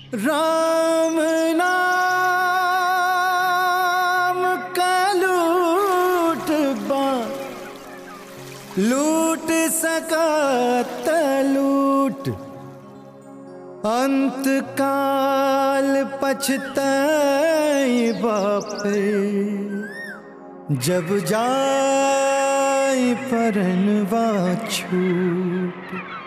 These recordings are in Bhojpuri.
राम नाम का लूट बा लूट सकत लूट अंत काल पछताई बापे जब जाय परनवा छूट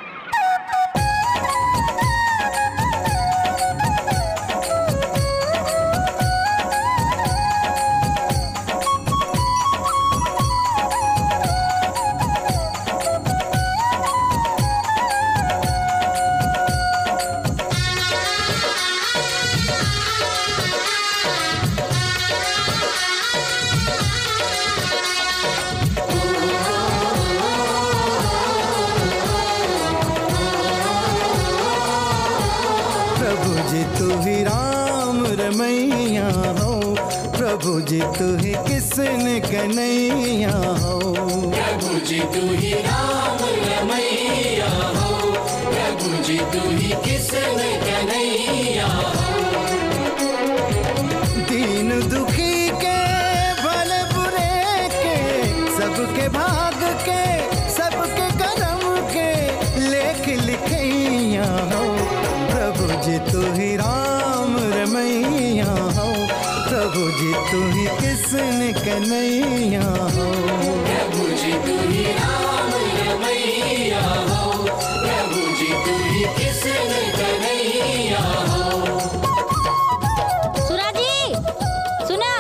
प्रभु जी तू ही राम रमैया हो प्रभु जी तू ही किसन कन्हैया हो प्रभु जी तू ही राम रमैया हो प्रभु जी तू ही किसन कन्हैया हो दीन दुखी के भले बुरे के सबके भाग के सबके कर्म के लेख लिखैया हो प्रभु जी तू ही राम रमैया हो प्रभु जी तू ही किसन कन्हैया हो प्रभु जी तू ही राम रमैया हो प्रभु जी तू ही किसन कन्हैया हो सुराजी सुना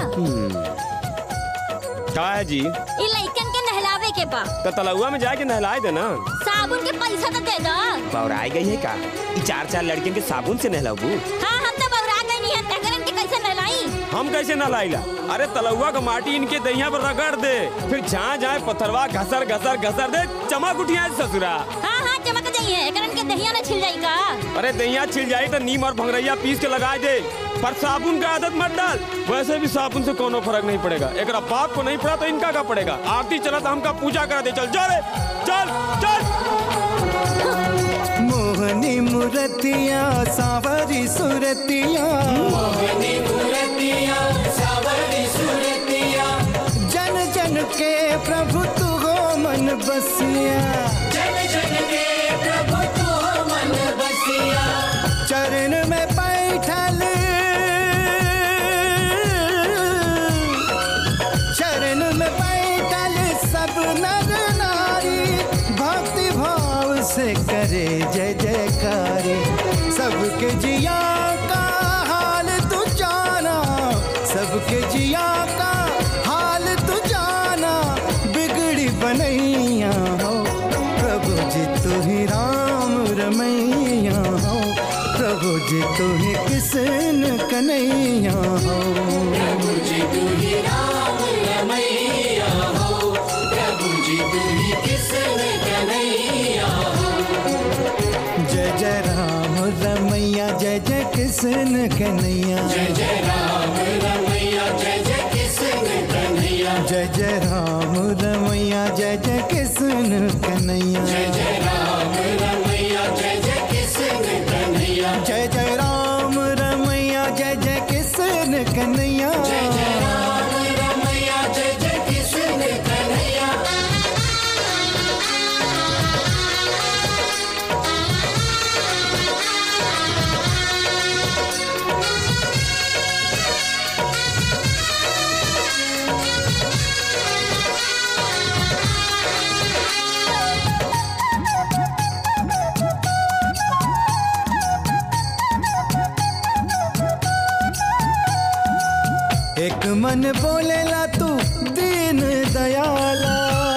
का है जी ई लइकन के नहलावे के बा तो तलुआ में जाके नहलाए देना साबुन के पैसा तो दे दो बौराई गई है का ई चार चार लड़कियों के साबुन से नहलाबू हाँ हम तो बौरा गई नहीं है तकरन के कैसे नहलाई हम कैसे नहलाइला अरे तलुआ का माटी इनके दहिया पर रगड़ दे फिर जहाँ जाए पत्थरवा घसर घसर घसर दे चमक उठिया ससुरा हाँ हाँ चमक जाइए एकरन के दहिया न छिल जाई का अरे दहिया छिल जाई तो नीम और भंगरैया पीस के लगा दे पर साबुन का आदत मत डाल वैसे भी साबुन से कोनो फर्क नहीं पड़ेगा एक बाप को नहीं पड़ा तो इनका का पड़ेगा आरती चला तो हमका पूजा करा दे चल जा रे चल चल मोहनी मूर्तिया सावरी सुरतिया मोहनी मूर्तिया सावरी सुरतिया जन जन के प्रभु तू हो मन बसिया जन जन के प्रभु तू मन बसिया चरण में बैठल चरण में बैठल सब नर नारी भक्ति भाव से करे जय जयकारी सबके जिया का हाल तू जाना सबके जिया का हाल तू जाना बिगड़ी बनैया हो प्रभु जी तू ही राम रमैया हो प्रभु जी तू ही किसन कन्हैया हो प्रभु जी तू ही राम रमैया हो प्रभु जी तू ही किसन कन्हैया हो जय जय राम रमैया जय जय किसन कन्हैया जय जय राम रमैया जय जय किसन कन्हैया जय जय राम रमैया जय जय किसन कन्हैया जय जय राम रमैया जय जय किसन कन्हैया जय जय राम रमैया जय जय किसन कन्हैया जय जय राम रमैया जय जय किसन कन्हैया एक मन बोलेला तू दीन दयाला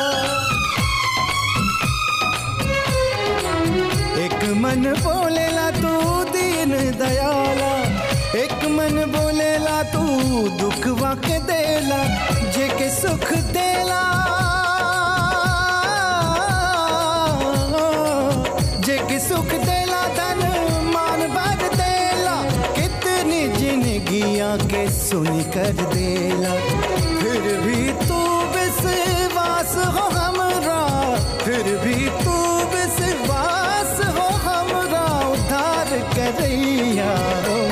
एक मन बोलेला तू दीन दयाला एक मन बोलेला तू दुखवा के देला जे के सुख देला जे के सुख देला धन मान भर देला कितनी जिंदगियां के सुनी कर देला फिर भी तू विश्वास हो हमरा फिर भी तू विश्वास हो हमरा उद्धार करैया हो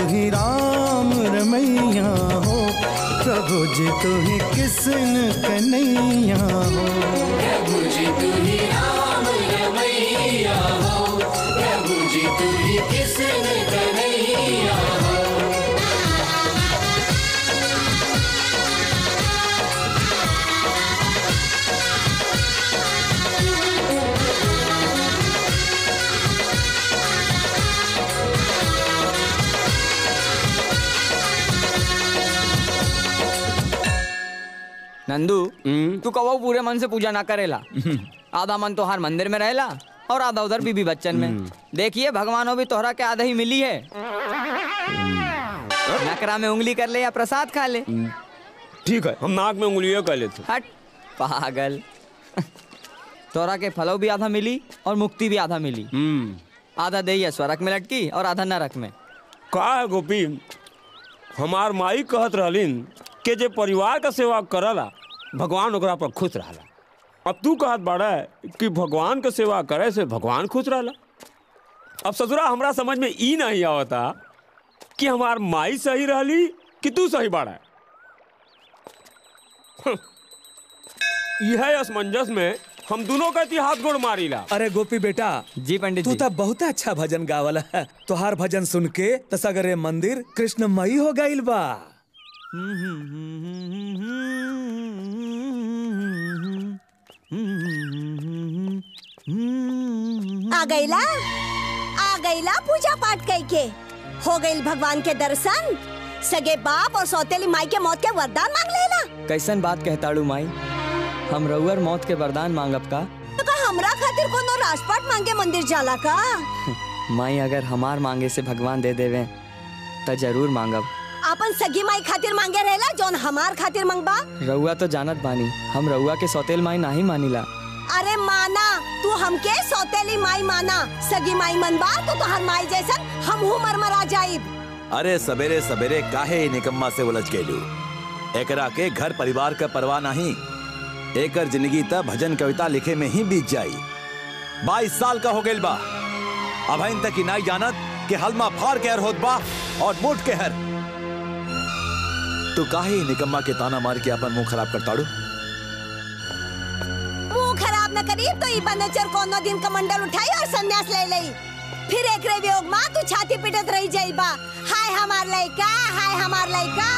ही राम रमैया हो प्रभु जी तू ही किसन कन्हैया हो प्रभु जी तू ही राम रमैया हो प्रभु जी तू ही किसन कन्हैया हो नंदू तू कहो पूरे मन से पूजा ना करेला आधा मन तो हर मंदिर में रहेला और आधा उधर बीबी बच्चन में देखिए भगवानों भी तोहरा के आधा ही मिली है नकरा में उंगली कर ले या प्रसाद खा ले ठीक है हम नाक में उंगलियां कर लेते हट पागल तोरा के फलो भी आधा मिली और मुक्ति भी आधा मिली हम्म आधा दही है स्वर्ग में लटकी और आधा नरक में का है गोपी हमार माई कहत रहलिन कि जे परिवार का सेवा करला भगवान ओकरा पर खुश रहला अब तू कहत बाड़ा कि भगवान का सेवा करे से भगवान खुश रहला अब ससुरा हमरा समझ में ई नहीं आवता कि हमार माई सही रहली कि तू सही बाड़ा यह असमंजस में हम दोनों का हाथ गोड़ मारीला अरे गोपी बेटा जी पंडित तू जी तो बहुत अच्छा भजन गावल है तोहार भजन सुन के त सगरे मंदिर कृष्णमयी हो गईल बा आ गईला आ गईला पूजा पाठ कई के हो गईल भगवान के दर्शन सगे बाप और सौतेली माई के मौत के वरदान मांग लेला कैसन बात कहताड़ू माई हम रउअर मौत के वरदान मांगब का तो का हमरा खातिर कोनो राजपाट मांगे मंदिर जाला का माई अगर हमार मांगे से भगवान दे देवे त जरूर मांगब अपन सगी माई खातिर मांगे रहेला जौन हमार खातिर मंगबा रउआ तो जानत बानी हम रउआ के सौतेल माई नाही मानिला अरे माना तू हमके सौतेली माई माना सगी माई मनबा तो तोहर माई जैसन हम हूँ मरमरा जाइब अरे सवेरे सवेरे काहे ई निकम्मा से उलझ गइलू एकरा के घर परिवार का परवाह नहीं एकर जिंदगी त भजन कविता लिखे में ही बीत जाई बाईस साल का हो गइल बा अभइन तक ही नहीं जानत कि हलमा फार के हर होत बा और मोट के हर तू काहे ई निकम्मा के ताना मार के अपन मुंह खराब करताड़ू मुंह खराब न करी तो ई बनचर कोनो दिन कमंडल उठाई और संन्यास ले लई फिर एकरे वियोग मां तू छाती पीटत रही जाइबा हाय हमार लइका हाय हमार लइका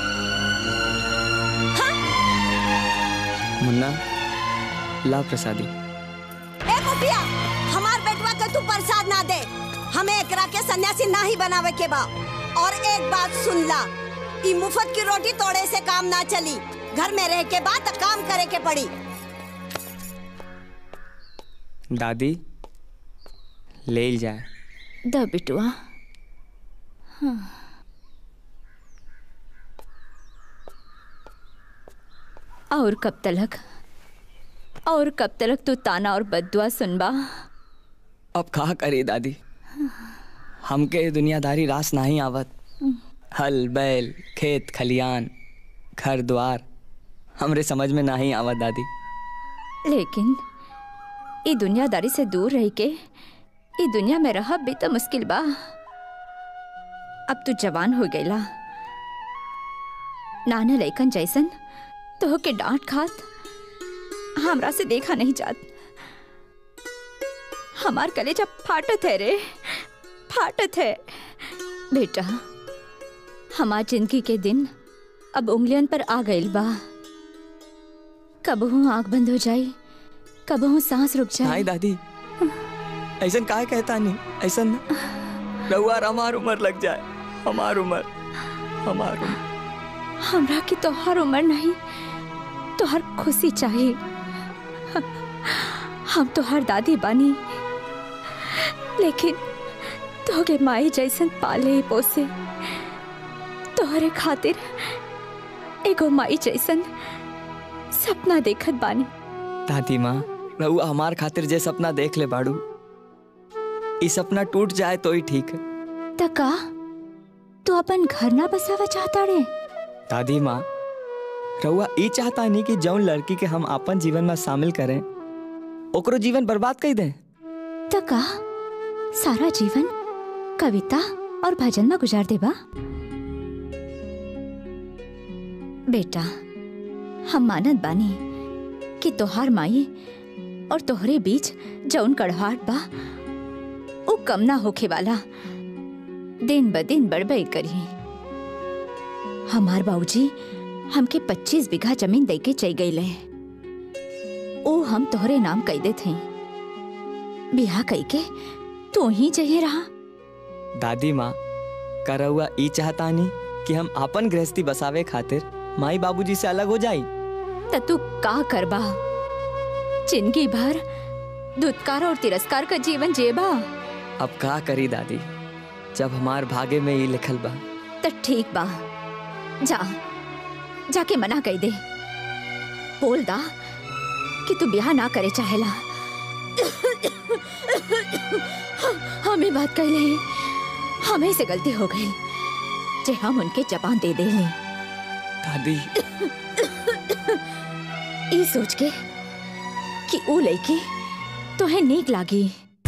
हाँ? मुन्ना ला प्रसादी ए कुटिया हमार बेटवा के तू प्रसाद ना दे हमें एकरा के सन्यासी ना ही बनावे के बा और एक बात सुन ला ई मुफ्त की रोटी तोड़े से काम ना चली घर में रह के बाद काम करे के पड़ी दादी ले जाए द बिटुआ हाँ। और कब तलक और कब तलक तू ताना और बदुआ सुनबा अब कहा करे दादी हमके दुनियादारी रास नहीं आवत हल बैल खेत खलियान घर द्वार हमरे समझ में नहीं आवत दादी लेकिन ई दुनियादारी से दूर रह के ई दुनिया में रह भी तो मुश्किल बा अब तू जवान हो गईला नाना लैकन जैसन तो के डांट खात हमरा से देखा नहीं जात हमार कलेजा फाटत है रे फाटत है बेटा हमार जिंदगी के दिन अब उंगलियन पर आ गइल बा कबहू आंख बंद हो जाई कबहू सांस रुक नहीं जाए दादी ऐसा काहे कहता नहीं ऐसा रउआ हमार उम्र लग जाए हमार उम्र हमार उम्र हमरा की तोहर उम्र नहीं तोहर खुशी चाहिए हम तोहर दादी बानी लेकिन तोहके माई जैसन पाले पोसे तोहरे खातिर एगो माई जैसन सपना देखत बानी दादी माँ रउआ हमार खातिर जे सपना देख ले बाड़ू ई सपना टूट जाए तो ही ठीक है तका तू अपन घर ना बसावा चाहता रे दादी माँ रउआ ई चाहता नहीं कि जौन लड़की के हम अपन जीवन में शामिल करें ओकरो जीवन बर्बाद कर दें तका सारा जीवन कविता और भजन में गुजार देबा बेटा हम मानत बानी कि तोहार माई और तोहरे बीच जौन कड़वाहट बा उ कम ना होखे वाला दिन ब दिन बढ़बई करी हमार बाबूजी हमके 25 बीघा जमीन दे के चल गईले ओ हम तोहरे नाम कह दे थे बिहा कई के तू ही चाहिए रहा दादी माँ करौआ ई चाहतानी कि हम आपन गृहस्थी बसावे खातिर माई बाबूजी से अलग हो जाई त तू का करबा जिंदगी भर दुत्कार और तिरस्कार का जीवन जेबा अब का करी दादी जब हमार भागे में ई लिखल बा त ठीक बा जा जाके मना कई दे बोल दा कि तू ब्याह ना करे चाहेला हमें बात कह ले हमें से गलती हो गई जे हम उनके जबान दे दे ले दादी ई सोच के कि ऊ लड़की तोहे नीक लागी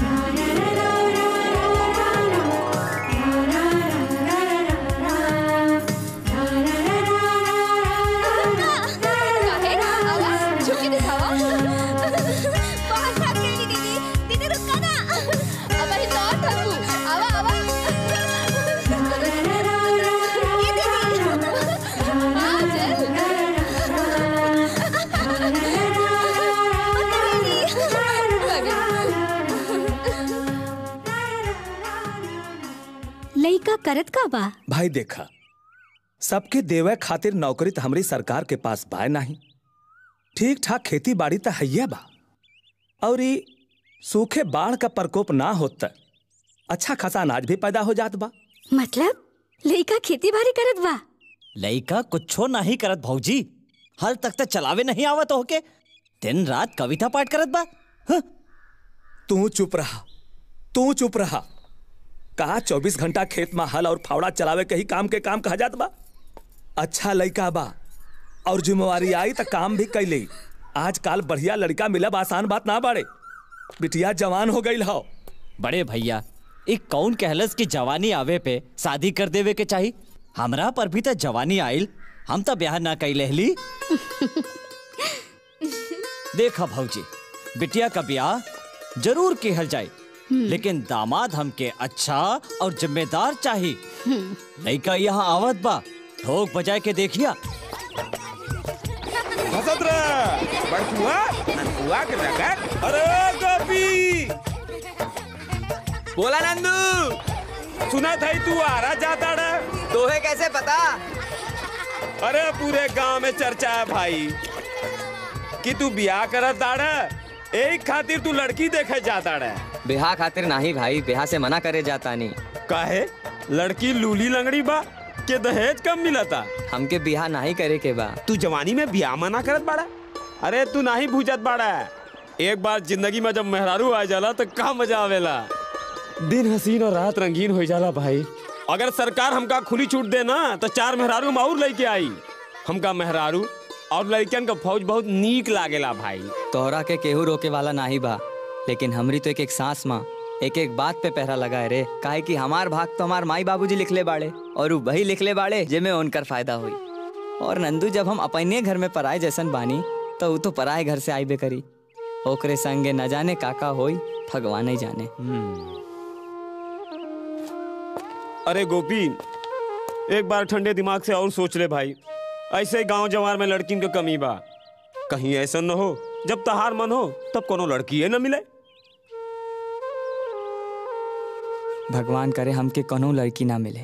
लइका करत का बा भाई देखा सबके देवे खातिर नौकरी तो हमारी सरकार के पास बाय नहीं ठीक ठाक खेती बाड़ी तो हैया बा और ई सूखे बाढ़ का प्रकोप ना होता अच्छा खासा अनाज भी पैदा हो जात बा मतलब लइका खेती बाड़ी करत बा लइका कुछो नहीं करत भौजी हल तक तो चलावे नहीं आवत होके दिन रात कविता पाठ करत बा तू चुप रहा तू चुप रहा कहा चौबीस घंटा खेत में हल और फावड़ा चलावे के ही काम के काम कहा जात बा अच्छा लड़का बा और जिम्मेवारी आई तो काम भी कैले आजकल बढ़िया लड़का मिलब आसान बात ना बाड़े बिटिया जवान हो गई हो बड़े भैया एक कौन कहलस की जवानी आवे पे शादी कर देवे के चाही हमरा पर भी तो जवानी आइल हम तो ब्याह ना कई लेहली देखा भौजी बिटिया का ब्याह जरूर कहल जाए लेकिन दामाद हमके अच्छा और जिम्मेदार चाहिए लड़का यहाँ आवत बा ठोक बजाए के देखिया हसत रह बड़कुआ ननकुआ के रगत अरे गोपी बोला नंदू सुना था तू आरा जाता रहा तोहे कैसे पता अरे पूरे गांव में चर्चा है भाई कि तू ब्याह करत दाड़ा एक खातिर तू लड़की देखे जाता रहा बिहा खातिर नाही भाई बिहा से मना करे जाता नहीं काहे लड़की लूली लंगड़ी बा के दहेज कम मिलता हमके बिहा नहीं करे के बा तू जवानी में ब्याह मना करत बाड़ा अरे तू नहीं भूजत बाड़ा एक बार जिंदगी में जब मेहरारू आ जाला तो का मजा आवेला दिन हसीन और रात रंगीन हो जाला भाई अगर सरकार हमका खुली छूट दे ना तो चार मेहरारू हम और लेके आई हमका मेहरारू और लड़कियन का फौज बहुत नीक लागेला भाई तोहरा के केहू रोके वाला नाही बा लेकिन हमरी तो एक एक सांस माँ एक एक बात पे पहरा लगा है रे काहे कि हमार भाग तो हमार माई बाबूजी लिखले बाड़े और उ वही लिखले बाड़े जेमे उनकर फायदा हुई और नंदू जब हम अपने घर में पराए जैसन बानी तो उ तो पराए घर से आईबे करी ओकरे संगे न जाने काका होई भगवान ही जाने अरे गोपी एक बार ठंडे दिमाग से और सोच ले भाई ऐसे गांव जवार में लड़किन के कमी बा कहीं ऐसा न हो जब तहार मन हो तब कोनो लड़की न मिले भगवान करे हमके कोनो लड़की ना मिले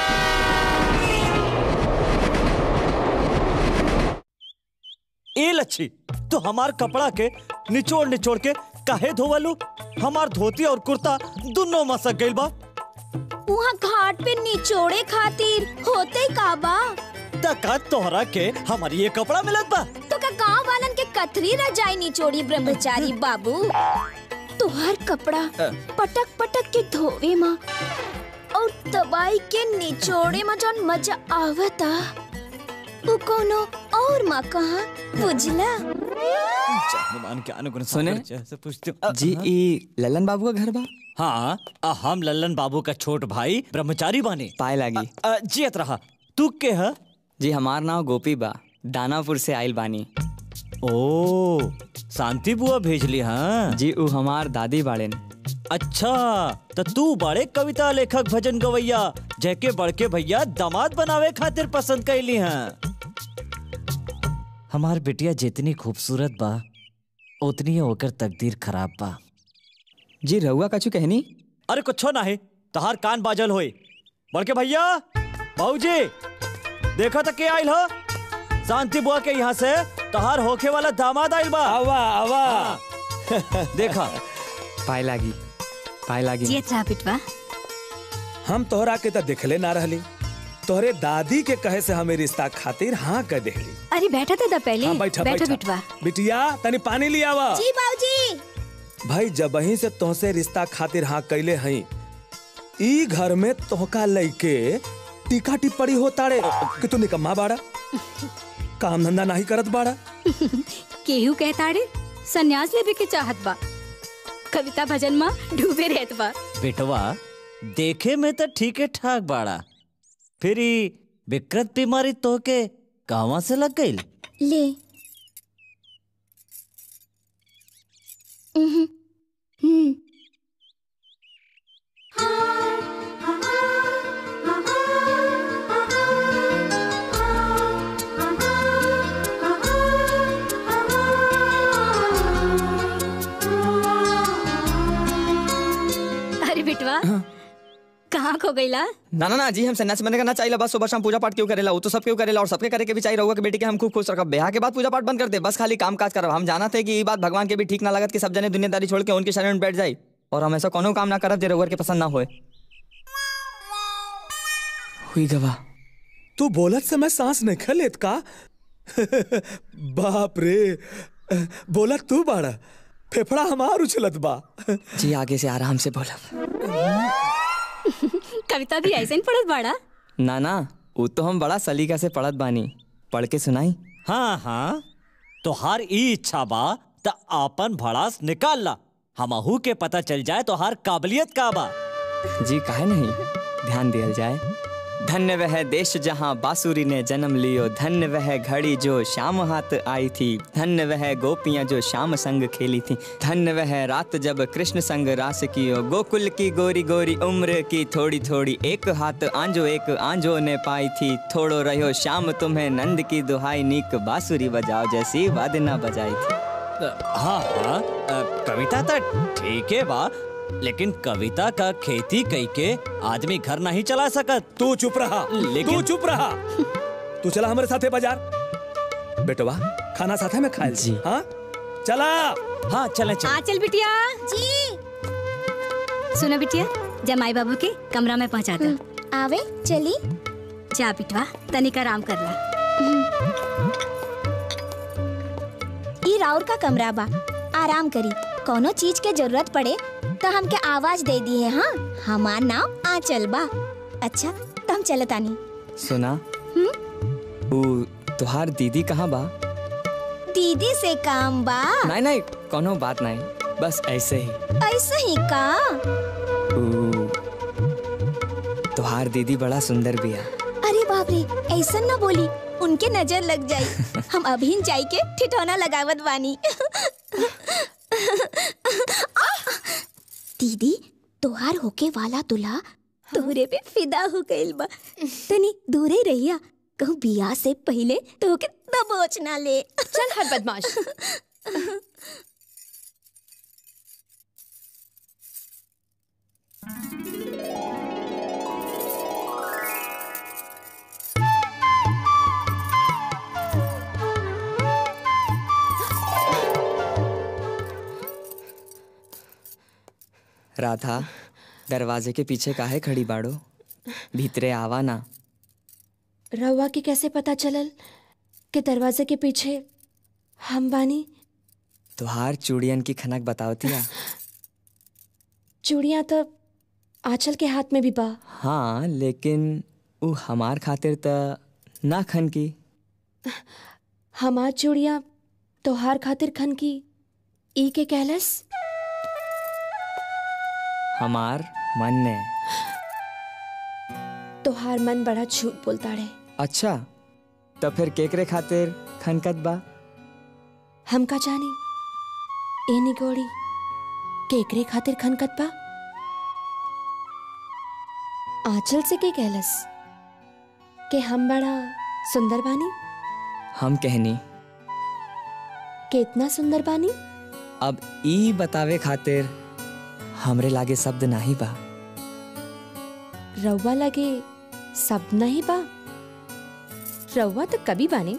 ए लच्छी तो हमार कपड़ा के निचोड़ निचोड़ के काहे धोवलू हमार धोती और कुर्ता दोनों मसक गइल बा वहाँ घाट पे निचोड़े खातिर होते का बा तका तोहरा के हमारी ये कपड़ा मिलत बा तो का गांव वालन के कथरी रजाई निचोड़ी ब्रह्मचारी बाबू तोहर कपड़ा पटक पटक के धोवे माँ और दबाई के निचोड़े में जौन मजा आवता उ कोनो और माँ कहा बुझला हनुमान के अनुगुण सुने? से पूछते जी ई ललन बाबू का घर बा हाँ आ, हम लल्लन बाबू का छोट भाई ब्रह्मचारी बानी पाए लागी अ, जियत रहा तू के है जी हमार नाम गोपी बा दानापुर से आइल बानी ओ शांति बुआ भेजली हाँ जी उ हमार दादी बाड़ेन अच्छा तो तू बड़े कविता लेखक भजन गवैया जैके बड़के भैया दामाद बनावे खातिर पसंद कैली हैं हमार बिटिया जितनी खूबसूरत बा उतनी ओकर तकदीर खराब बा जी रहुआ कछु कहनी अरे कुछो ना है तहार कान बाजल होए बड़के भैया बाबूजी देखा तो के आइल हो शांति बुआ के यहाँ से तहार होखे वाला दामाद आइल बा आवा आवा देखा पाए लागी पाए लागी जियत रहा बिटवा हम तोहरा के तो देखले ना रहली तोहरे दादी के कहे से हमें रिश्ता खातिर हाँ कह देली अरे बैठा था पहले हाँ बैठा बैठो बैठा बिटवा बिटिया तनी पानी लिया आवा जी बाबूजी भाई जब वहीं से तोहसे रिश्ता खातिर हाँ कैले हई ई घर में तोहका लइके टीका टिप्पणी होता रे कि तू निकम्मा बाड़ा काम धंधा नहीं करत बाड़ा केहू कहता रे सन्यास लेवे के चाहत बा कविता भजन में डूबे रहत बा बेटवा देखे में तो ठीक है ठाक बाड़ा फिर ई विकृत बीमारी तो के कहवा से लग गई ले उहुं, हम्म अरे बिटवा कहाँ खो गईला ना ना ना जी हम सन्यासी बनने का ना चाहिए बस सुबह शाम पूजा पाठ क्यों करेला वो तो सब क्यों करेला और सबके करे के भी चाहिए रहुआ के बेटी के हम खूब खुश रखब ब्याह के बाद पूजा पाठ बंद कर दे बस खाली काम काज करब हम जाना थे कि ये बात भगवान के भी ठीक ना लगत कि सब जने दुनियादारी छोड़ के उनके शरण में बैठ जाए और हम ऐसा कोनो काम ना करब जे रहुआ के पसंद ना होए हुई गवा तू बोलत समय सांस नहीं खलेत का बाप रे बोलत तू बाड़ा फेफड़ा हमार उछलत बा जी आगे से आराम से बोलब कविता भी ऐसे ही पढ़त बाड़ा ना ना वो तो हम बड़ा सलीका से पढ़त बानी पढ़ के सुनाई हाँ हाँ तोहार ई इच्छा बा त आपन भड़ास निकाल ला हमहू के पता चल जाए तोहार काबिलियत का बा जी काहे नहीं ध्यान दिया जाए धन्य वह देश जहाँ बांसुरी ने जन्म लियो धन्य वह घड़ी जो शाम हाथ आई थी धन्य वह गोपियाँ जो शाम संग खेली थी धन्य वह रात जब कृष्ण संग रास कियो गोकुल की गोरी गोरी उम्र की थोड़ी थोड़ी एक हाथ आंजो एक आंजो ने पाई थी थोड़ो रहो शाम तुम्हें नंद की दुहाई नीक बांसुरी बजाओ जैसी वादना बजाई थी हाँ हाँ अ, कविता तो ठीक है बा लेकिन कविता का खेती कई के आदमी घर नहीं चला सकत तू चुप रहा लेकिन- तू चुप रहा तू चला हमारे साथे बाजार बेटवा खाना साथे में खाए जी। हाँ चला हाँ चले चले हाँ चल बिटिया जी सुनो बिटिया जमाई बाबू के कमरा में पहुंचा दो आवे चली जा बिटवा तनिक आराम कर ला ई राउर का कमरा बा आराम करी कोनो चीज के जरूरत पड़े तो हमके आवाज दे दी है हाँ हमार नाम आंचल बा अच्छा तो हम चलत आनी सुना वो तुहार दीदी कहाँ बा दीदी से काम बा नहीं नहीं कोनो बात नहीं बस ऐसे ही ऐसे ही का ऊ, तुहार दीदी बड़ा सुंदर बिया अरे बाप रे ऐसा न बोली उनके नजर लग जाई हम अभी जाई के ठिठौना लगावत बानी दीदी तोहार होके वाला दूल्हा तोहरे पे फिदा हो गइल बा तनी दूरे रहिया कहूँ बियाह से पहले तोहके दबोच ना ले चल हर बदमाश राधा दरवाजे के पीछे काहे खड़ी बाड़ो भीतरे आवा ना रवा के कैसे पता चलल कि दरवाजे के पीछे हम बानी तुहार चूड़ियन की खनक बतावतिया चूड़ियां तो आंचल के हाथ में भी बा हाँ लेकिन ऊ हमार खातिर त ना खन की हमार चूड़ियां तोहार खातिर खन की ई के कहलस हमार मन ने तोहार मन बड़ा झूठ बोलता रे अच्छा तो फिर केकरे खातिर खनकत बा हम का जानी ए निगोड़ी केकरे खातिर खनकत बा आंचल से के कहलस के हम बड़ा सुंदर बानी हम कहनी कितना सुंदर बानी अब ई बतावे खातिर हमरे लागे शब्द नाही बा रउआ लगे सब नहीं बा रउआ तो कभी बानी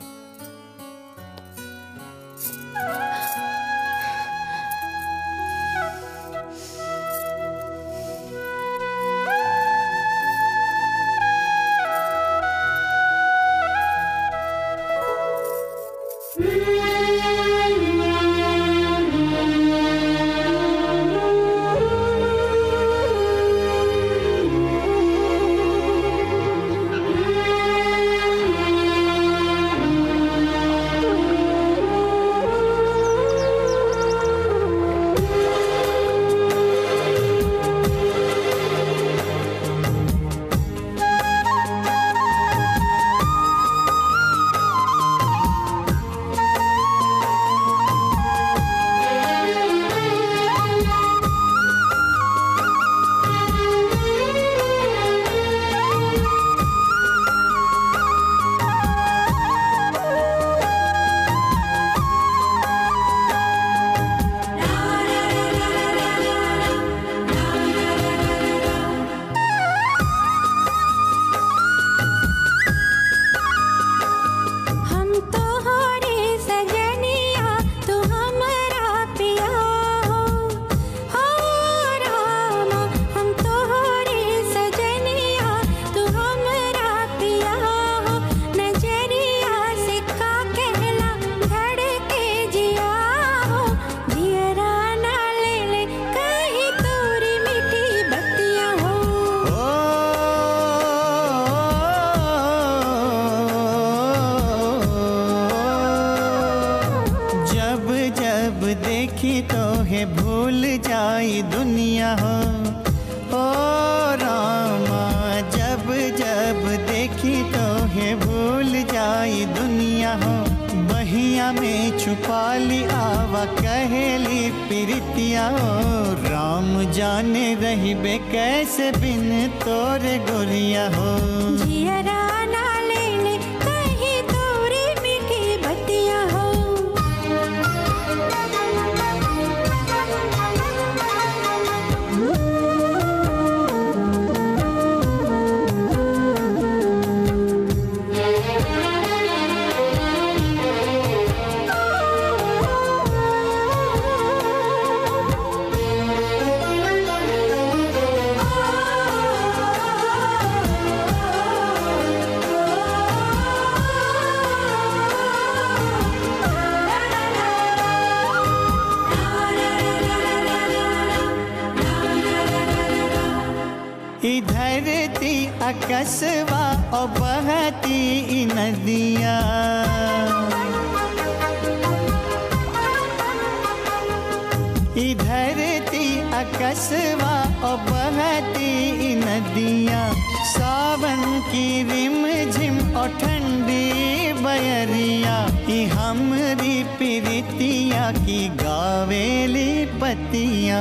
हम तोहरे सजनिया तू हमरा पिया हो हो रामा हम तोहरे सजनिया तू हमरा पिया हो नजरिया से का कहला धड़के जिया हो जियरा ना ले ले कहीं तोरी मीठी बत्तियां हो जब जब देखी तो है भूल जाई दुनिया हो ओ रामा जब जब देखी तो है भूल जाई दुनिया हो बहिया में छुपा ली आवा कहेली प्रीतिया हो राम जाने रही बे कैसे बिन तोरे गोरिया हो जियरा ना ले ले कहीं तोरी मीठी बत्तियां हो इधर ती अकसवा और बहती ई नदिया इधर ती अकसवा और बहती ई नदिया सावन की रिम झिम और ठंडी बयरिया ई हमरी प्रीतिया की गावेली पतिया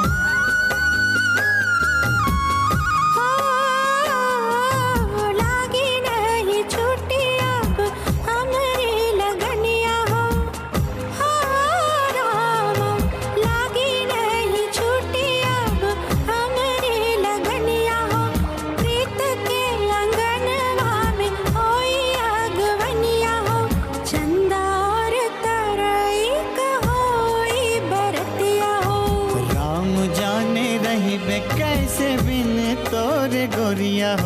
लागी नहीं छुट्टी अब हमरी लगनिया हो हो रामा लागी नहीं छुट्टी अब हमरी लगनिया हो प्रीत के अंगनवा में होई अगवनिया हो चंदा और तरई कहोई बरतिया हो राम जाने रही बे कैसे बिन तोरे गोरिया हो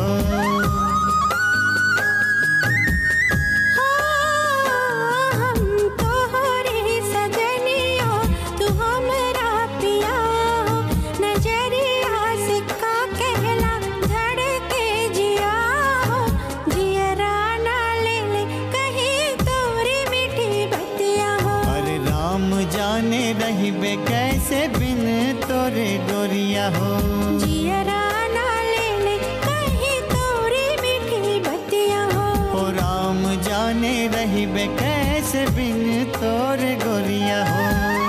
हम तोहरे सजनिया तू हमरा पिया हो नजरिया से का कहला धड़के जिया हो जियरा ना ले ले कहीं तोरी मीठी बत्तियां हो अरे राम जाने रही बे कैसे बिन तोरे गोरिया हो जियरा ना ले ले कहीं तोरी मीठी बतिया हो ओ राम जाने रही बे कैसे बिन तोर गोरिया हो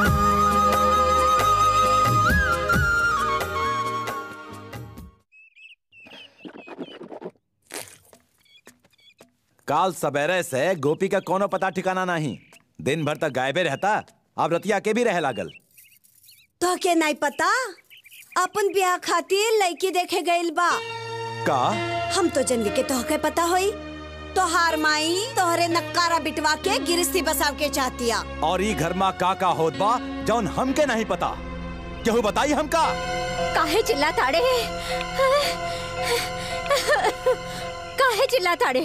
काल सवेरे से गोपी का कोनो पता ठिकाना नहीं दिन भर तक गायबे रहता अब रतिया के भी रह लागल तो के नहीं पता अपन ब्याह खातिर लड़की देखे गइल बा का हम तो जनली के तोहके पता होई तोहार माई तोहरे नक्कारा बिटवा के गिरस्ती बसाव के चाहतिया और ई घर में का का होत बा जौन हमके नहीं पता केहू बताई हमका काहे चिल्ला ताड़े काहे चिल्ला ताड़े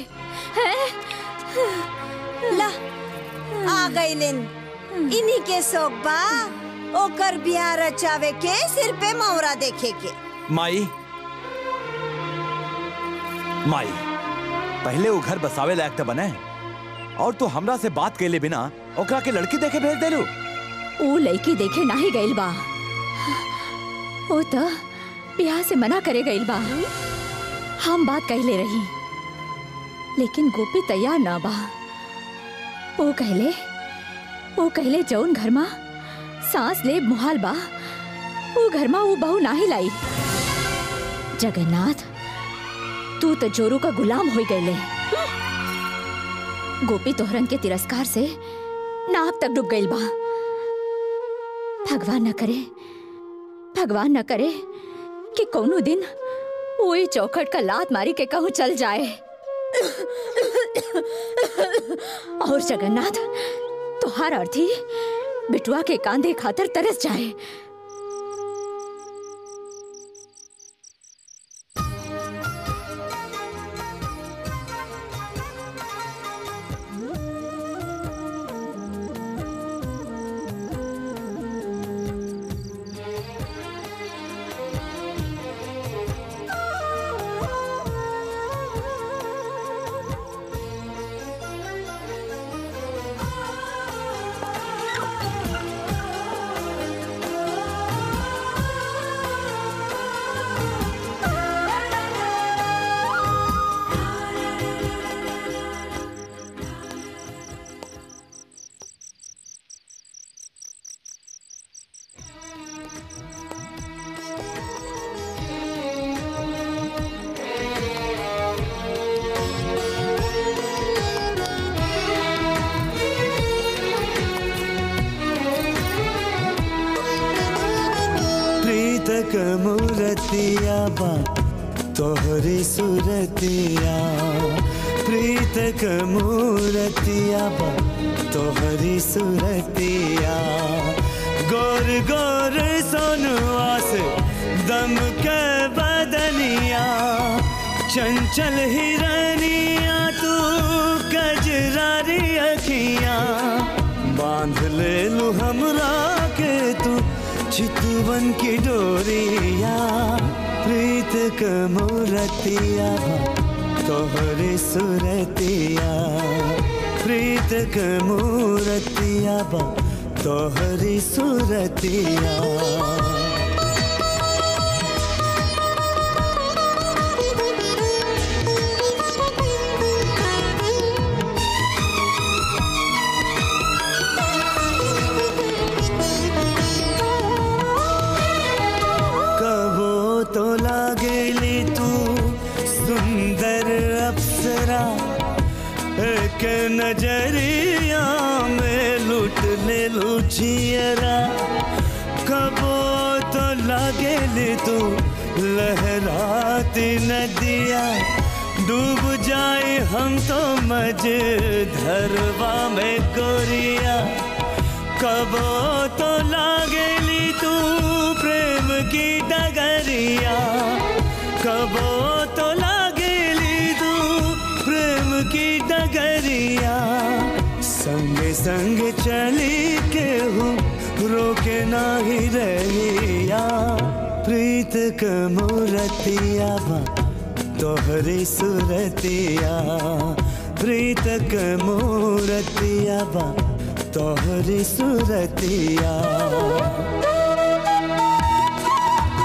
ला आ गइलिन इन्हीं के शौक बा ओकर बियाह रचावे के सिर पे मौरा देखे के माई माई पहले वो घर बसावे लायक तो बने और तू हमरा से बात कैले बिना ओकरा के लड़की देखे भेज देलू ऊ लड़की देखे नाही गइल बा ओ त ब्याह से मना करे गइल बा हम बात कहले रही लेकिन गोपी तैयार ना बा ओ कहले ओ कहले जौन घर मा सांस ले मुहाल बा वो घर मा वो बहू नाही लाई जगन्नाथ तू तो जोरू का गुलाम हो गईले गोपी तोहरन के तिरस्कार से नाव तक डूब गइल बा भगवान न करे भगवान न करे कि कोनो दिन वही चौखट का लात मारी के कहूँ चल जाए और जगन्नाथ तुहार अर्थी बिटुआ के कांधे खातर तरस जाए प्रीतक मूरतिया बा तोहरी सुरतिया प्रीतक मूरतिया बा तोहरी सुरतिया गोर गोर सोनुआ से दम के बदनिया चंचल हिरनिया तू कजरारी अखियां बांध ले लू हमरा के तू चितवन की डोरिया प्रीत क मूरतिया तोहरे सुरतिया प्रीत क मूरतिया तोहरी सुरतिया कबो तो लागेली तू सुंदर अप्सरा एक नजरिया में लुट ले लुचियरा कबो तो लागेली तू लहराती नदिया डूब जाए हम तो मज धरवा में गोरिया कबो तो लागेली तू प्रेम की डगरिया कबो तो लागेली तू प्रेम की डगरिया संग संग चली के हूँ रोके नाही रहिया प्रीत क मूरतिया बा तोहरी सुरतिया प्रीत क मूरतिया बा तोहरी सुरतिया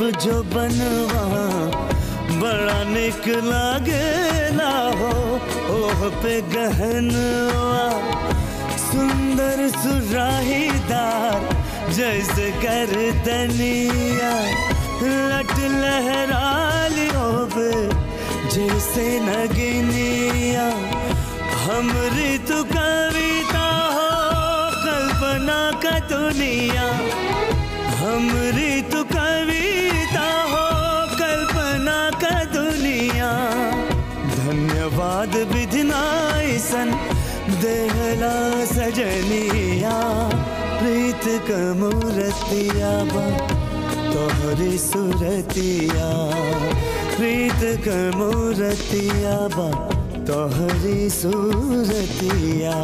जो बनवा बड़ा निक लागेला हो ओह पे गहनवा सुंदर सुराहीदार जैसे कर दनिया लट लहराली होबे जैसे नगिनिया हमरी तो कविता हो कल्पना का दुनिया हमरी तो कविता हो कल्पना का दुनिया धन्यवाद विधिनायसन देहला सजनिया प्रीत कमूरतिया बा तोहरी सुरतिया प्रीत कमूरतिया बा तोहरी सूरतिया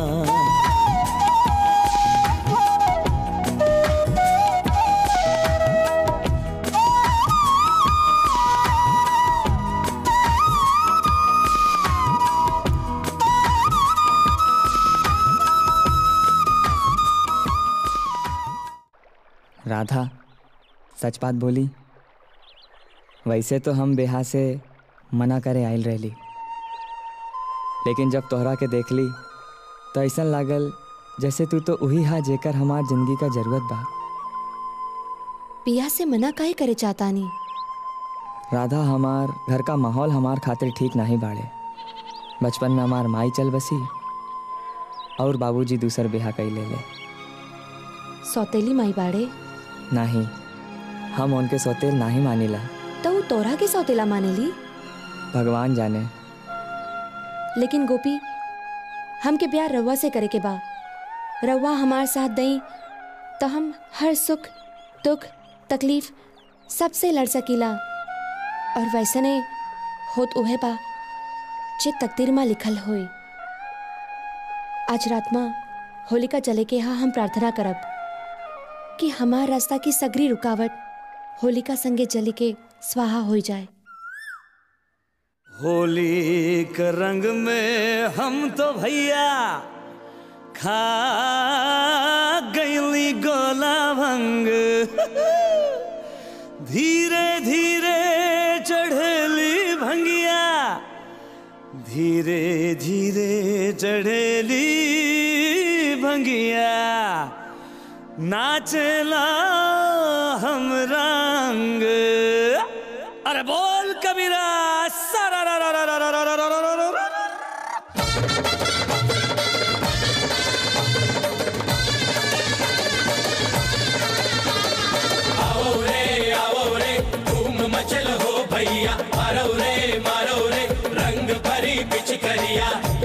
राधा सच बात बोली वैसे तो हम बेहा से मना करे आयल रहली लेकिन जब तोहरा के देख ली तो ऐसा लागल जैसे तू तो वही हा जेकर हमार जिंदगी का जरूरत बा पिया से मना काहे करे चाहतानी राधा हमार घर का माहौल हमार खातिर ठीक नहीं बाड़े बचपन में हमार माई चल बसी और बाबूजी दूसर बेहा कई ले ले सौतेली माई बाड़े नहीं हम उनके सौतेल नहीं मानिला तो वो तोरा के सौतेला मानेली भगवान जाने लेकिन गोपी हमके प्यार रउआ से करे के बा रउआ हमार साथ दई तो हम हर सुख दुख तकलीफ सबसे लड़ सकीला और वैसने होत उहे बा जे तकदीर में लिखल होई आज रात में होलिका जले के यहाँ हम प्रार्थना करब कि हमार रास्ता की सगरी रुकावट होलिका संगे जली के स्वाहा हो जाए होली के रंग में हम तो भैया खा गईली गोला भंग धीरे धीरे चढ़ेली भंगिया धीरे धीरे चढ़ेली भंगिया नाचला हम रंग अरे बोल कबीरा सारा रा रा रा रा रा रा रा रा रा रा रा। आओ रे आओ रे धूम मचल हो भैया मारो रे मारो रे रंग भरी पिचकरिया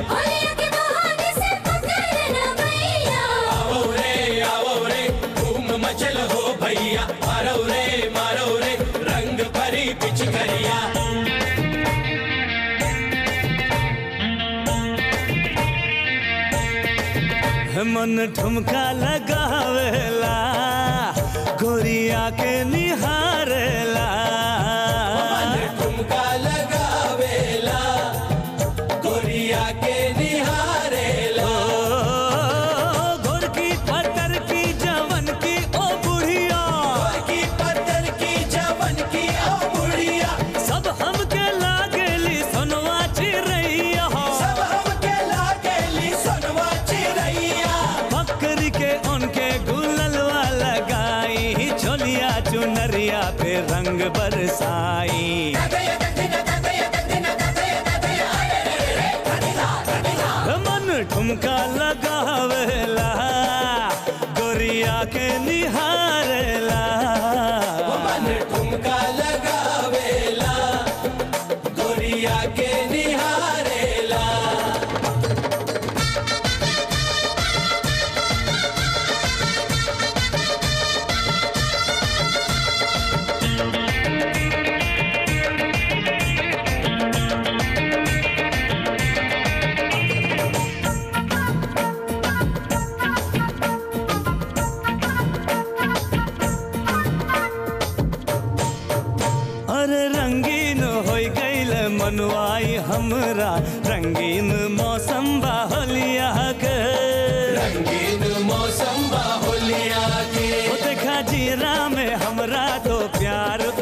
आओ रे आओ रे धूम मचल हो भैया मारो रे मारो रे रंग भरी पिचकरिया मन ठुमका लगावेला गोरिया के निहारेला ठुमका लगावेला गोरिया के निहारेला गोरकी पत्थर की जवन की ओ बुढ़िया की पत्थर की जवन की ओ बुढ़िया सब हमके लागेली सोनवा चिरैया सब हमके लागेली सोनवा चिरैया बकरी के उनके गुललवा लगाई छोलिया चुनरिया पे रंग बरसाई मन ठुमका लगावेला गोरिया के निहारेला मन ठुमका लगावेला गोरिया के निहारेला अरे रंगीन हो गईल मनुआई हमरा रंगीन मौसम बाहलिया के रंगीन मौसम बाहुलिया के ओ देखा जीरा में हमरा तो प्यार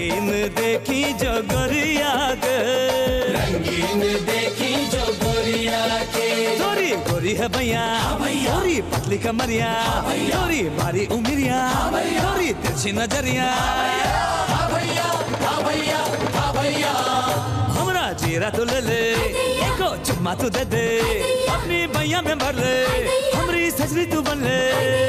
रंगीन देखी जो गोरिया के रंगीन देखी जो गोरिया के गोरी गोरी है भैया गोरी पतली कमरिया गोरी भारी उमरिया गोरी तिरछी नजरिया हमरा चेहरा तो ले ले एको चुम्मा तो दे दे अपनी भैया में भर ले हमरी सजरी तू बन ले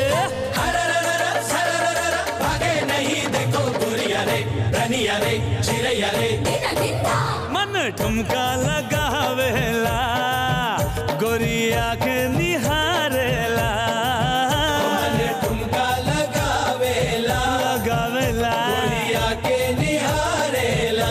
भागे नहीं देखो गोरिया रे रनिया रे चिड़ैया रे मन ठुमका लगावेला गोरिया के निहारेला मन ठुमका लगावेला लगावेला गोरिया के निहारेला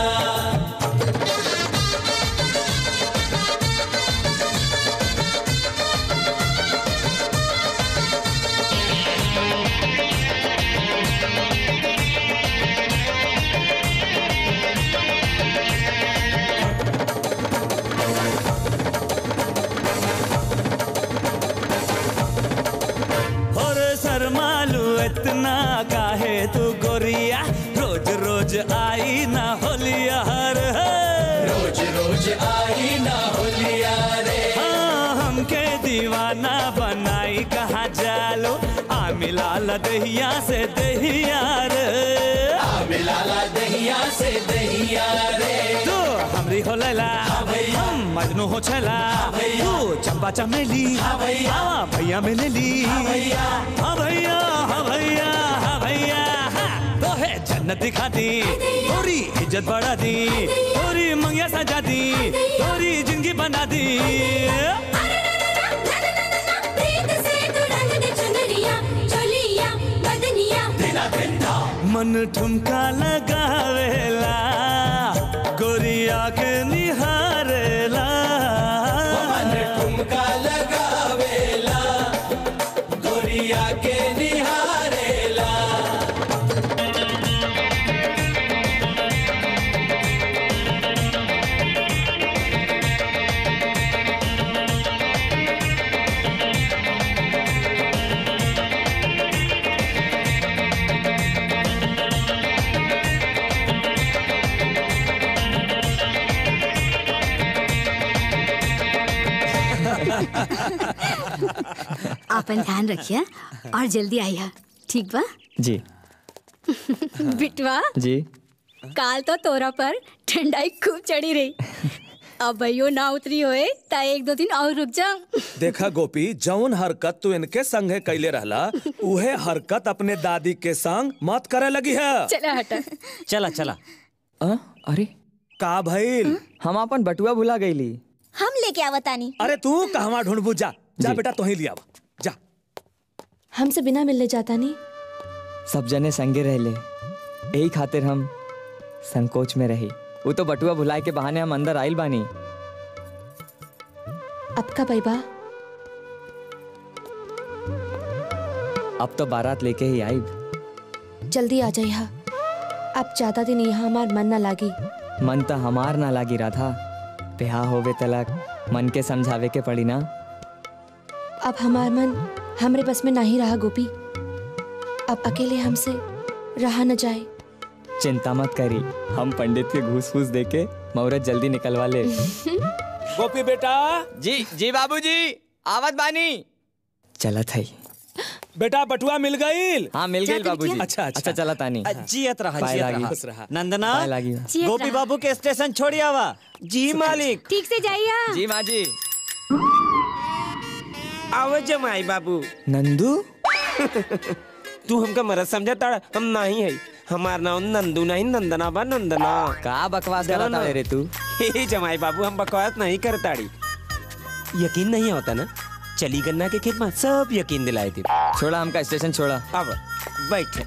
और शर्मालू इतना काहे तू गोरिया रोज रोज आई ना होलिया हर रोज रोज आई ना होलिया रे हाँ, हमके दीवाना बनाई कहा जालो आ मिला दहिया से दहिया रे आ मिलाला दहिया से दहिया रे तू हमरी हो लैला हम मजनू हो छला तू चंपा चमेली हाँ भैया में ले ली हाँ भैया हाँ भैया हाँ भैया हाँ। तो है जन्नत दिखा दी थोड़ी इज्जत बढ़ा दी थोड़ी मंगिया सजा दी थोड़ी जिंदगी बना दी मन ठुमका लगावेला गोरिया के निहारेला मन ठुमका लगावेला गोरिया के निहारेला आपन ध्यान रखिए और जल्दी आइए ठीक बा जी बिटवा जी काल तो तोरा पर ठंडाई खूब चढ़ी रही अब भैयो ना उतरी होए ता एक दो दिन और रुक जा देखा गोपी जौन हरकत तू इनके संगे कैले रहला उहे हरकत अपने दादी के संग मत करे लगी है चला हटा चला चला अ, अरे का भइल हम अपन बटुआ भुला गईली हम लेके आवतानी अरे तू कहवा ढूंढबू जा जा बेटा तोही लिया जा हमसे बिना मिलने जाता नहीं सब जने संगे रहले यही खातिर हम संकोच में रही वो तो बटुआ भुलाए के बहाने हम अंदर आइल बानी अब का पैबा अब तो बारात लेके ही आइब जल्दी आ जाइए अब ज्यादा दिन यहाँ हमार मन ना लागी मन तो हमार ना लागी राधा ब्याह होवे तलक मन के समझावे के पड़ी ना अब हमार मन हमरे बस में नहीं रहा गोपी अब अकेले हमसे रहा न जाए चिंता मत करी हम पंडित के घूस फूस दे के मुहूर्त जल्दी निकलवा ले गोपी बेटा जी जी बाबूजी आवत बानी चला था बेटा बटुआ मिल गईल हाँ मिल गई बाबूजी अच्छा अच्छा अच्छा चला तानी जियत रहा पाए जियत लागी। रहा खुश रहा। नंदना पाए लागी। जियत गोपी रहा। बाबू के स्टेशन छोड़ी आवा जी मालिक ठीक से जाइए जी माँ जी आवे जमाई बाबू नंदू तू हमका मरद समझा ताड़ा हम नहीं है हमार नाम नंदू नहीं नंदना बा नंदना का बकवास कर रहा रे तू हे जमाई बाबू हम बकवास नहीं करताड़ी यकीन नहीं होता ना चली गन्ना के खेत में सब यकीन दिलाए थे छोड़ा हमका स्टेशन छोड़ा अब बैठ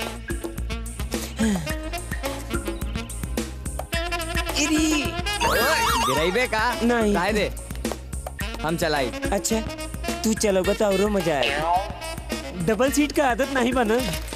गिराइबे का नहीं काहे दे हम चलाई अच्छा तू चलोगा तो और मजा आएगा डबल सीट का आदत नहीं बना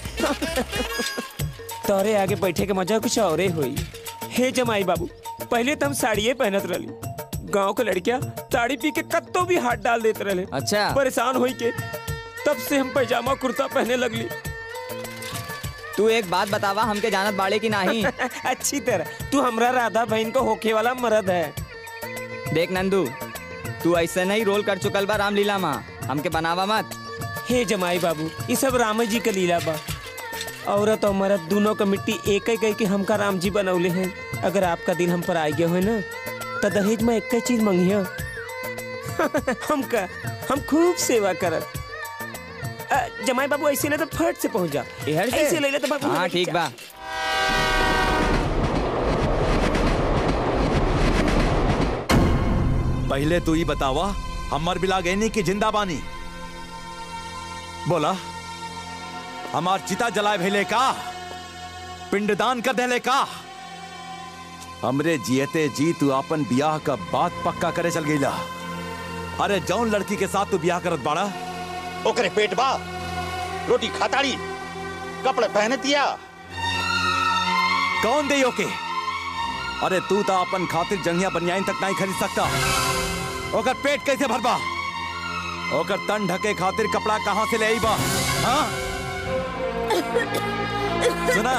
तोरे आगे बैठे के मजा कुछ और ही हुई हे जमाई बाबू पहले तो हम साड़िये पहनत रही गांव के लड़कियां साड़ी पी के कत्तो भी हाथ डाल देते रहे अच्छा परेशान होई के तब से हम पैजामा कुर्ता पहने लगली तू एक बात बतावा हमके जानत बाड़े की नहीं अच्छी तरह तू हमरा राधा बहन को होके वाला मर्द है देख नंदू तू ऐसे नहीं रोल कर चुकल बा रामलीला माँ हमके बनावा मत हे जमाई बाबू ये सब राम जी का लीला बा औरत और मर्द दोनों का मिट्टी एक ही के हमका राम जी बनौले हैं अगर आपका दिल हम पर आ गया हो ना तो दहेज में एक चीज मंगिया हमका हम खूब सेवा करब अ, जमाई बाबू ऐसे ना तो फट से पहुंच जा इधर से? ऐसे ले ले तो बाबू हाँ ठीक बा पहले तू ही बतावा हमर बिला गैनी की जिंदा बानी बोला हमार चिता जलाए भेले का पिंडदान कर देले का हमरे जियते जी तू अपन बियाह का बात पक्का करे चल गईला अरे जौन लड़की के साथ तू बियाह करत बाड़ा ओकरे पेट बा रोटी खाताड़ी कपड़े पहने दिया कौन दे ओके अरे तू तो अपन खातिर जंगिया बनियाइन तक नहीं खरीद सकता ओकर पेट कैसे भरबा ओकर तन ढके खातिर कपड़ा कहाँ से ले आई बा हाँ सुना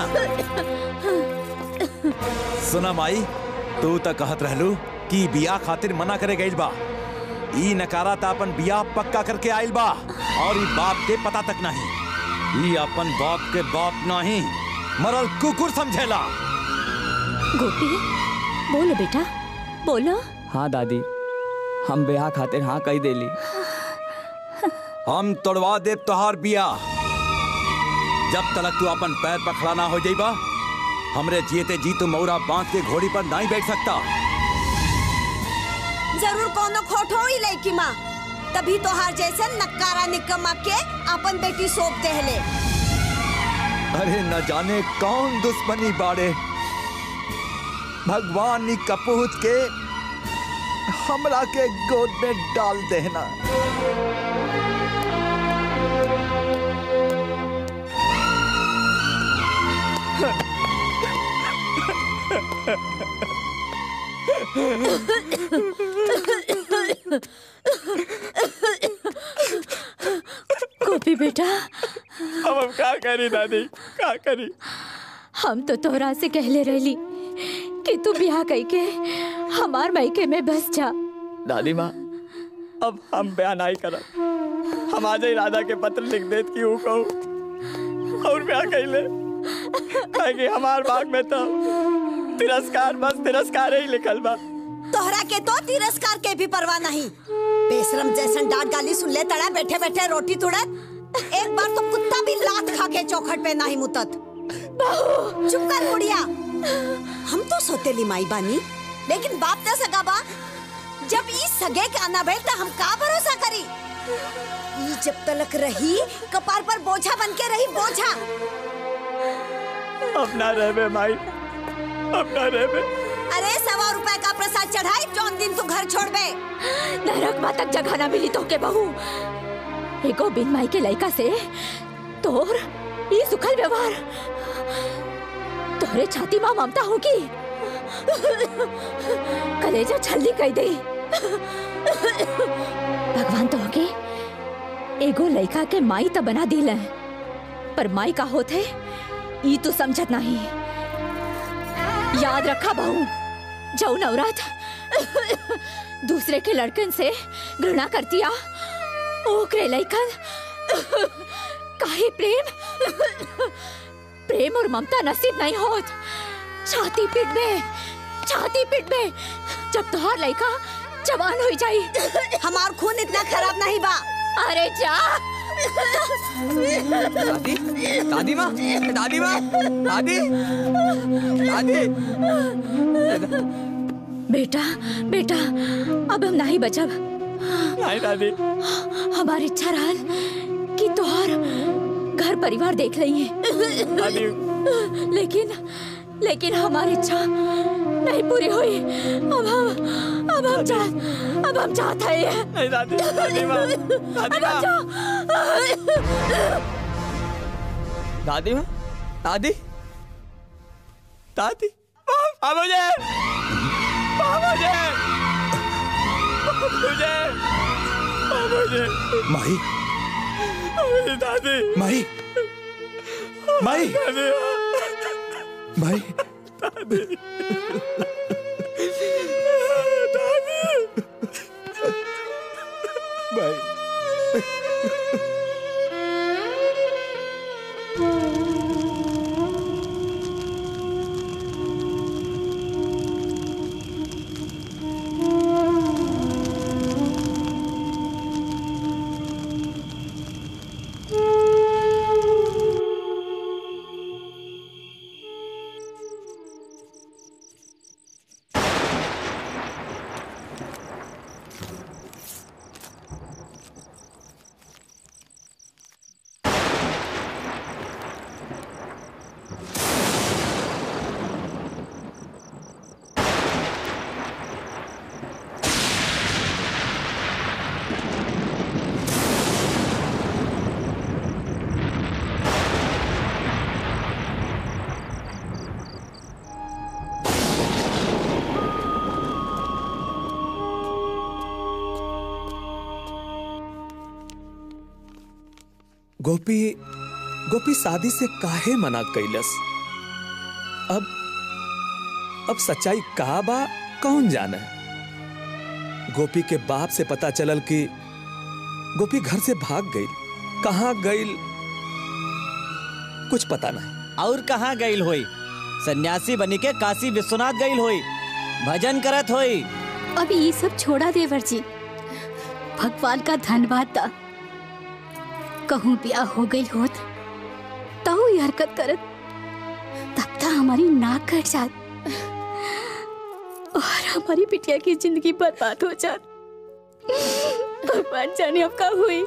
सुना माई तू तो कहत रहलू कि बियाह खातिर मना करे गईल बा ई नकारा ता अपन बियाह पक्का करके आइल बा और ई बाप के पता तक नहीं ई अपन बाप के बाप नहीं मरल कुकुर समझेला गोपी बोलो बेटा बोलो हाँ दादी हम ब्याह खातिर हाँ कही देली हम तोड़वा दे तोहार बिया जब तक तू अपन पैर पर खड़ा ना हो जाइबा हमरे जीते जी तू मौरा बांध के घोड़ी पर नहीं बैठ सकता जरूर कोनो खोट हो ही लड़की माँ तभी तो हर जैसे नक्कारा निकम्मा के अपन बेटी सौंप देहले अरे न जाने कौन दुश्मनी बाड़े भगवान नी कपूत के हमरा के गोद में डाल देना गोपी बेटा अब हम का करी दादी का करी हम तो तोहरा से कहले रहली कि तू ब्याह कई के हमार मायके में बस जा दादी माँ अब हम ब्याह नहीं करब हम आज ही राधा के पत्र लिख देत कि ऊ कहू और ब्याह कैले काहे कि हमार बाग में तो तिरस्कार बस तिरस्कार ही लिखल बा तोहरा के तो तिरस्कार के भी परवाह नहीं बेशरम जैसन डांट गाली सुन ले तड़ा बैठे बैठे रोटी तुड़त एक बार तो कुत्ता भी लात खा के चौखट पे नहीं मुतत चुप कर बुढ़िया हम तो सोतेली माई बानी लेकिन बाप न सगा बा जब ई सगे के आना भइल त हम का भरोसा करी ई जब तलक रही कपार पर बोझा बन के रही बोझा अपना रहबे माई अपना रहबे अरे सवा रुपए का प्रसाद चढ़ाई जौन दिन तू घर छोड़बे नरक माँ तक जगह ना मिली तो के बहू एगो बिन माई के लड़का से तोर ये सुखल व्यवहार तोहरे छाती माँ ममता होगी कलेजा छल्ली कह दे भगवान तो होगे एगो लड़का के माई तो बना दिल है पर माई का होते ई तू समझत नहीं याद रखा बहू जाऊ नवरात दूसरे के लड़कन से घृणा करतिया ओकरे लइकन काहे प्रेम प्रेम और ममता नसीब नहीं होत छाती पीट में छाती पीट में जब तुहार लइका जवान हो जाई हमार खून इतना खराब नहीं बा अरे जा दादी दादी माँ दादी माँ दादी दादी बेटा बेटा अब हम नहीं बचब नहीं दादी हमारी इच्छा रहल कि तोहार घर परिवार देख लइए लेकिन लेकिन हमारी इच्छा नहीं पूरी हुई अब हम अब हम जा अब हम चाहते हैं नहीं दादी दादी माँ दादी अब हम जा दादी माँ दादी दादी माँ मुझे माँ मुझे मुझे मुझे माही मेरी दादी माही माई माई गोपी गोपी शादी से काहे मना कैलस अब अब सच्चाई का बा कौन जाने गोपी के बाप से पता चलल कि गोपी घर से भाग गई कहाँ गई कुछ पता नहीं और कहाँ गईल होई सन्यासी बनी के काशी विश्वनाथ गईल होई भजन करत होई अभी ये सब छोड़ा देवर जी भगवान का धन्यवाद था कहूँ ब्याह हो गई होत तहु ये हरकत करत तब तक हमारी नाक कट जात और हमारी बिटिया की जिंदगी बर्बाद हो जात भगवान जाने अब का हुई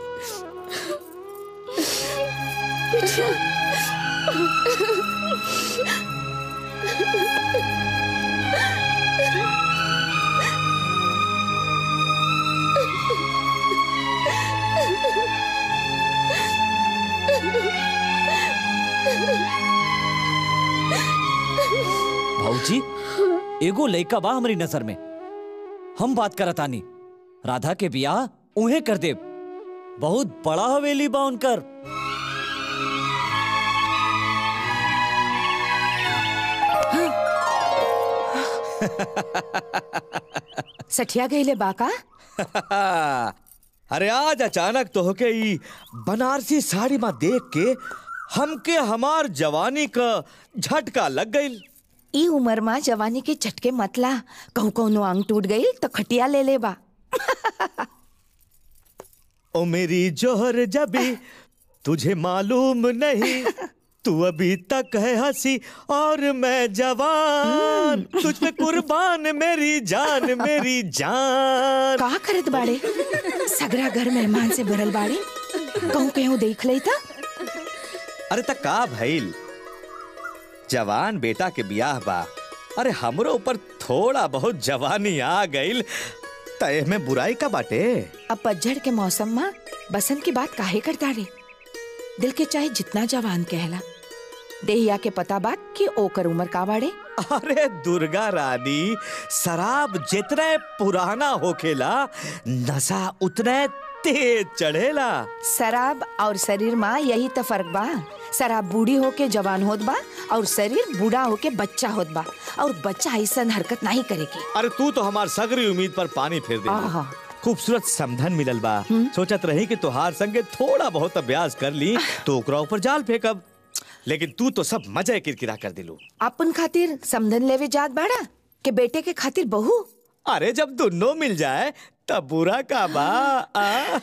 भाऊजी एगो लइका बा हमारी नजर में हम बात करत आनी राधा के बियाह उहे कर दे बहुत बड़ा हवेली बा उनकर सठिया गईले बाका अरे आज अचानक तो होके ई बनारसी साड़ी में देख के हमके हमार जवानी का झटका लग गई ई उम्र में जवानी के झटके मतला कहूँ कौनो अंग टूट गई तो खटिया ले ले बा ओ मेरी जोहर जबी तुझे मालूम नहीं तू अभी तक है हंसी और मैं जवान तुझ पे कुर्बान मेरी जान मेरी जान का करत बाड़े सगरा घर मेहमान से भरल बाड़े कहूँ कहूँ देख ले था अरे तक का भइल जवान बेटा के बियाह बा अरे हमरो ऊपर थोड़ा बहुत जवानी आ गईल तय में बुराई का बाटे अब पतझड़ के मौसम में बसंत की बात काहे करता रे दिल के चाहे जितना जवान कहला देहिया के पता बात कि ओकर उम्र का बाड़े अरे दुर्गा रानी शराब जितने पुराना होखेला नशा उतने तेज चढ़ेला शराब और शरीर में यही तो फर्क बा शराब बूढ़ी होके जवान होत बा और शरीर बूढ़ा होके बच्चा होत बा और बच्चा ऐसा हरकत नहीं करेगी अरे तू तो हमार सगरी उम्मीद पर पानी फेर दे आहा। खूबसूरत समधन मिलल बा सोचत रही कि तोहार संगे थोड़ा बहुत अभ्यास कर ली तो ओकरा ऊपर जाल फेंकब लेकिन तू तो सब मजा किरकिरा कर दिलू अपन खातिर समधन लेवे जात बाड़ा के बेटे के खातिर बहू अरे जब दोनों मिल जाए तब बुरा का बा आ?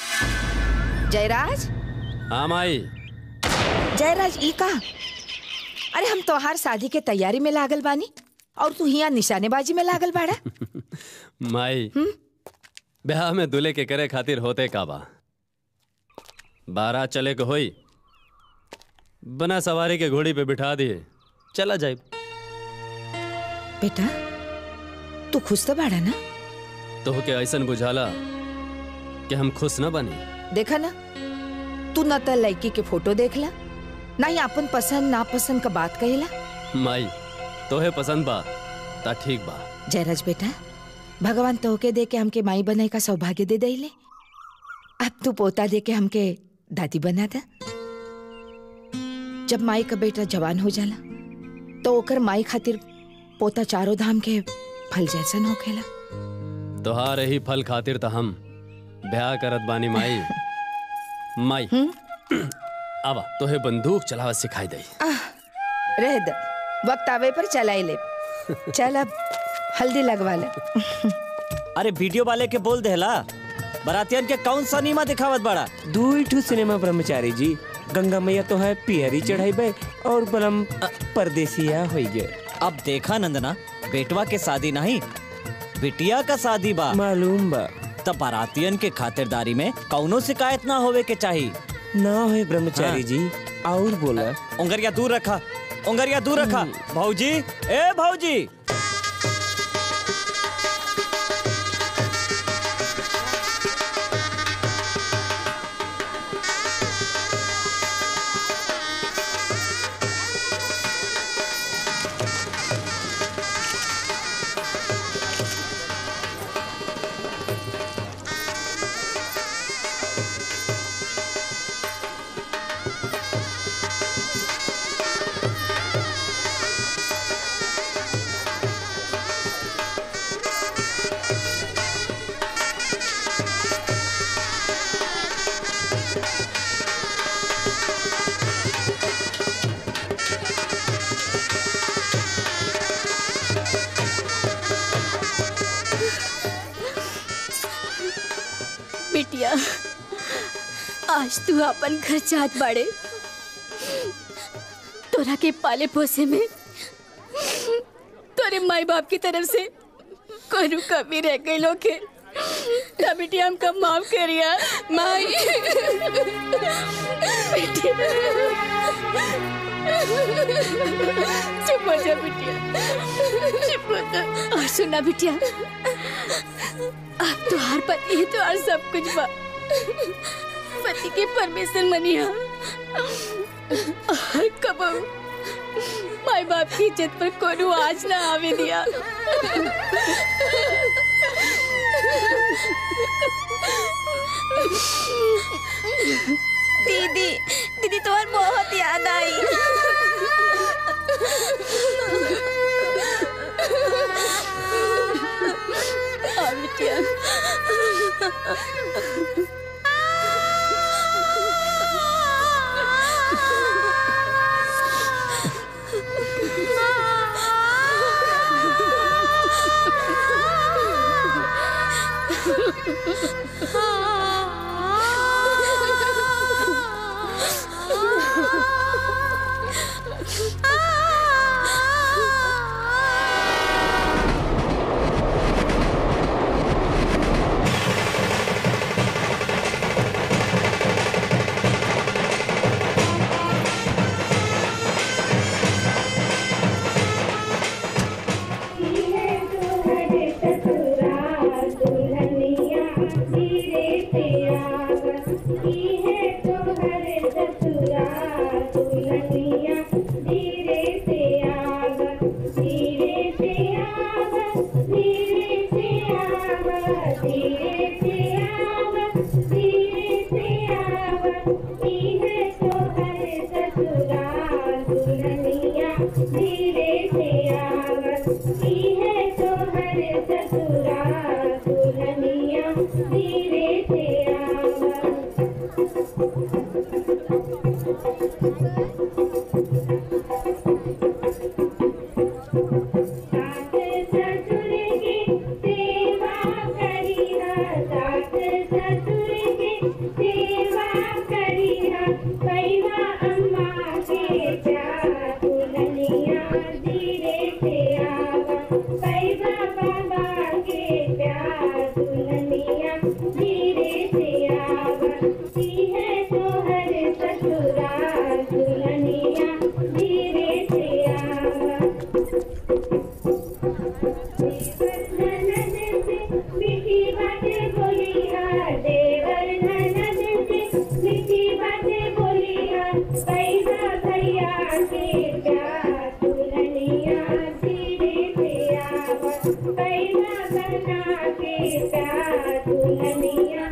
जयराज हाँ माई जयराज ई का अरे हम तोहार शादी के तैयारी में लागल बानी और तू हिया निशानेबाजी में लागल बाड़ा माई ब्याह में दूल्हे के करे खातिर होते का बा बारात चले के होई बना सवारी के घोड़ी पे बिठा दिए चला जाए बेटा तू खुश तो बाड़ा ना तो के ऐसन बुझाला कि हम खुश न बनी देखा ना तू न त लड़की के फोटो देखला ना ही अपन पसंद नापसंद का बात कहेला माई तोहे पसंद बा ता ठीक बा जयराज बेटा भगवान तोहके दे के हमके माई बनाए का सौभाग्य दे दईले अब तू पोता दे के हमके दादी बना दा जब माई का बेटा जवान हो जाला तो ओकर माई खातिर पोता चारों धाम के फल जैसन होखेला तोहार ही फल खातिर त हम ब्याह करत बानी माई माई आवा तोहे बंदूक चलावा सिखाई दई रह द वक्त आवे पर चलाई ले चल अब हल्दी लगवा ले अरे वीडियो वाले के बोल देला बरातियन के कौन सा नीमा दिखावत बड़ा दू ठू सिनेमा ब्रह्मचारी जी गंगा मैया तो है पियरी चढ़ाई और बलम परदेसिया हो गए अब देखा नंदना बेटवा के शादी नहीं बिटिया का शादी बा मालूम बा तब बारातियन के खातिरदारी में कौनो शिकायत ना होवे के चाहिए ना हो ब्रह्मचारी जी और बोला उंगरिया दूर रखा उंगरिया दूर रखा भाऊजी ए भाऊजी बिटिया आज तू अपन घर जात बाड़े तोरा के पाले पोसे में तोरे माई बाप की तरफ से कोनो कमी रह गई लोग तब बिटिया हमका माफ करिया माई बिटिया चुप हो जा बिटिया चुप हो जा और सुना बिटिया अब तुहार पति ही तुहार सब कुछ बा पति के परमेश्वर मनिया और कबू माई बाप की इज्जत पर कोनो आज ना आवे दिया दीदी दीदी तुम्हार बहुत याद आई आ बिटिया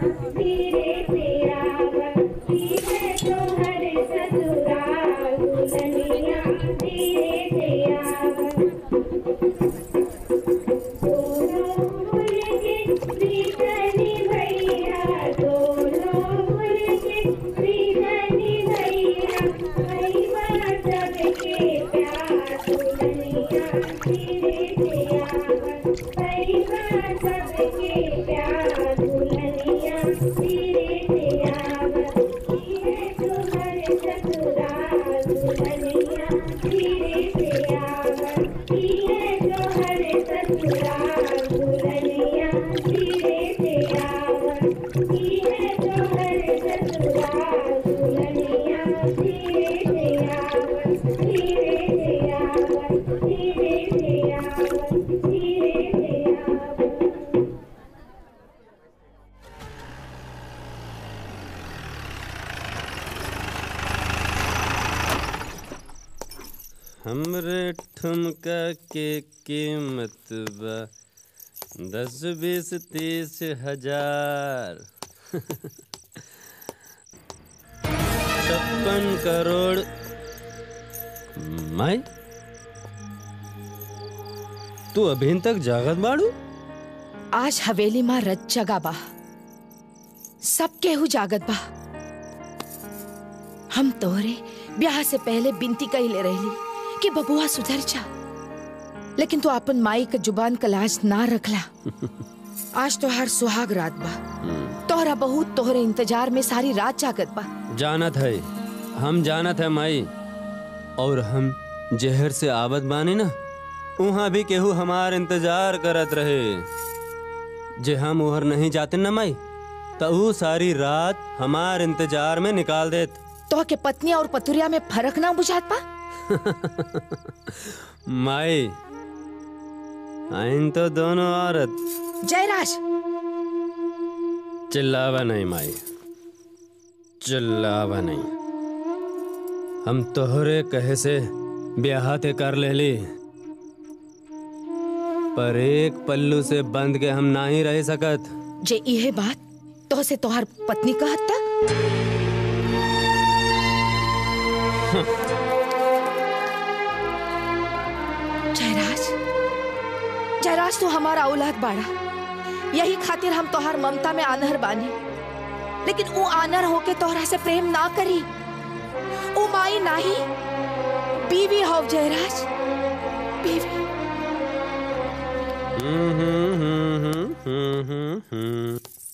धीरे से आवा हमरे ठुमका के कीमत बा दस बीस तीस हजार छप्पन करोड़ मैं तू अभी तक जागत बाड़ू आज हवेली माँ रज जगा बा सब केहू जागत बा हम तोहरे ब्याह से पहले बिनती कही रहली कि बबुआ सुधर जा लेकिन तू अपन माई के जुबान का लाज ना रखला आज तोहार सुहाग रात बा तोहरा बहुत तोहरे इंतजार में सारी रात जागत बा जानत है हम जानत है माई और हम जहर से आवत बानी ना वहाँ भी केहू हमार इंतजार करत रहे जे हम उहर नहीं जाते ना माई तो ऊ सारी रात हमार इंतजार में निकाल देत तो के पत्नी और पतुरिया में फर्क ना बुझात पा माई आइन तो दोनों औरत जयराज चिल्लावा नहीं माई चिल्लावा नहीं हम तोहरे कहे से ब्याह ते कर लेली पर एक पल्लू से बंद के हम ना ही रह सकत जे इहे बात तो से तोहार पत्नी कहत ता जयराज जयराज तू हमारा औलाद बाड़ा यही खातिर हम तोहार ममता में आनहर बानी लेकिन वो आनर होके तोहरा से प्रेम ना करी ओ माई नाही बीवी हो जयराज बीवी हम्म, हम्म, हम्म, हम्म, हम्म, हम्म।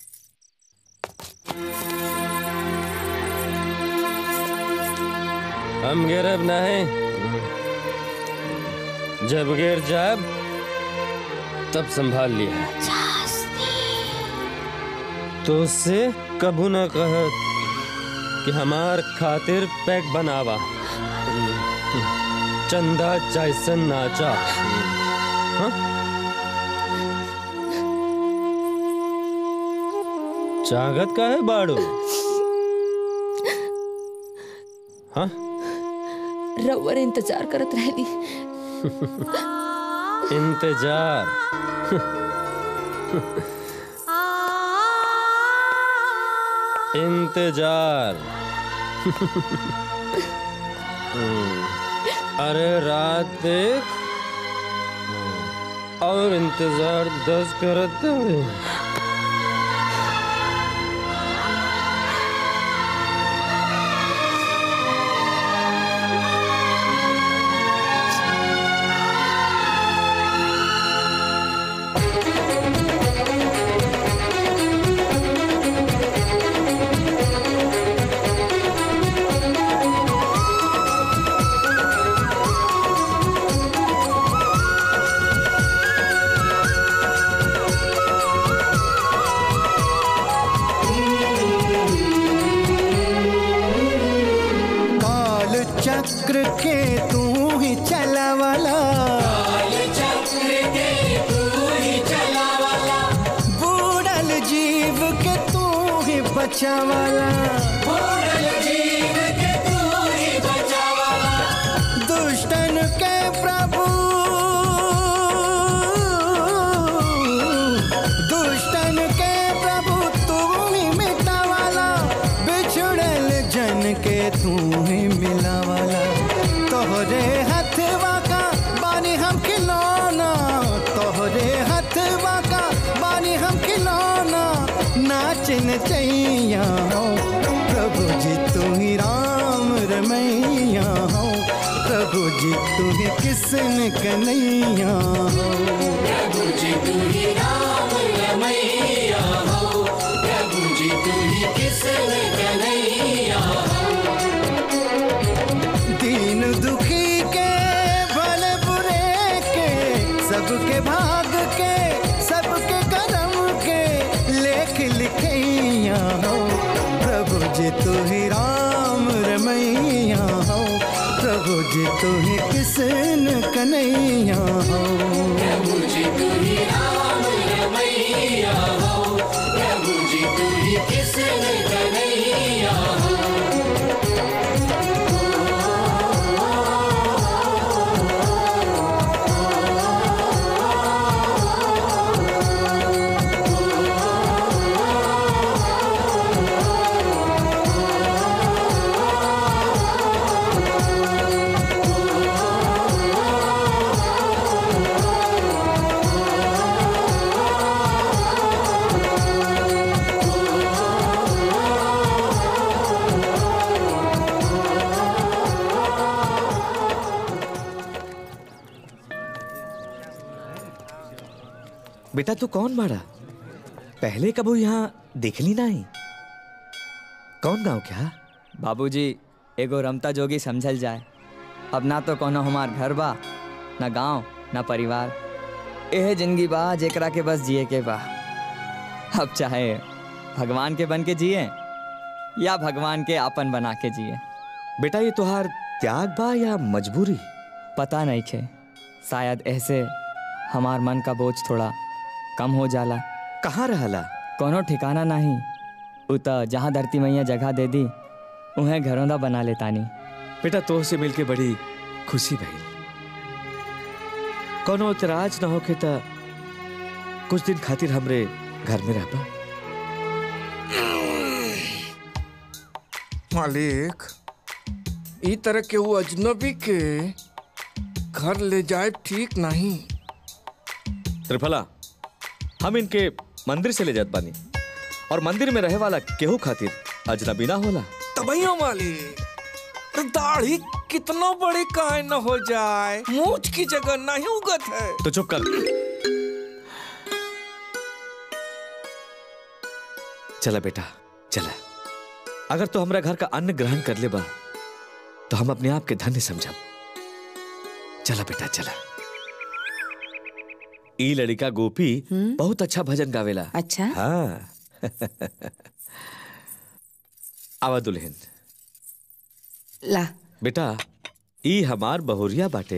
हम गिरब नहीं जब गिर जाब तब संभाल लिया तो उससे कभू न कहत कि हमार खातिर पैक बनावा चंदा जैसन नाचा हाँ? चागत का है बाड़ू हाँ रउअर इंतजार करत रहली इंतजार इंतजार हम्म, अरे रात देख और इंतजार दस करत हवे। काल चक्र के तू ही चलावाला बूढ़ल जीव के तू ही बचावाला दुष्टन के प्रभु दुष्टन के प्रभु तू ही मिटावाला बिछड़ल जन के तू ही मिलावाला तोहरे हथवा का बानी हम खिलौना तोहरे हथवा का बानी हम खिलौना नाचन चैया हो प्रभु जी तू ही राम रमैया हो प्रभु जी तू ही किसन कन्हैया हो प्रभु जी तू ही राम रमैया हो प्रभु जी तू ही किसन कन्हैया दीन दुखी के भले बुरे के सबके भाग भाग के सबके करम के लेख लिखैया हो प्रभु जी तू ही राम रमैया हो प्रभु जी तू ही किसन कन्हैया हो प्रभु जी तू ही राम रमैया हो प्रभु जी तू ही किसन कन्हैया हो बेटा तू कौन बाड़ा पहले कबू यहाँ देखली नहीं कौन गांव क्या बाबूजी एगो रमता जोगी समझल जाए अब ना तो कोनो हमार घर बा ना गांव ना परिवार एह जिंदगी बा जेकरा के बस जिए के बा अब चाहे भगवान के बन के जिए या भगवान के आपन बना के जिए बेटा ये तुहार त्याग बा या मजबूरी पता नहीं खे शायद ऐसे हमार मन का बोझ थोड़ा कम हो जाला कहाँ रहला कोनो ठिकाना नहीं उत जहाँ धरती मैया जगह दे दी उन्हें घरों बना लेतानी बेटा तो से मिलके बड़ी खुशी भइल कोनो इतराज न होके त कुछ दिन खातिर हमरे घर में रहबा मालिक ई तरह के वो अजनबी के घर ले जाए ठीक नहीं त्रिफला हम इनके मंदिर से ले जात बानी और मंदिर में रहे वाला केहू खातिर अजनबी ना होला तबैयो मालिक तो दाढ़ी कितना बड़े काहे न हो जाए मूछ की जगह नहीं उगत है तो चुप कर चला बेटा चला अगर तू हमरा घर का अन्न ग्रहण कर ले बा तो हम अपने आप के धन्य समझब चला बेटा चला ई लड़का गोपी बहुत अच्छा भजन गावेला अच्छा हाँ आवा दुल्हन ला बेटा ई हमार बहुरिया बाटे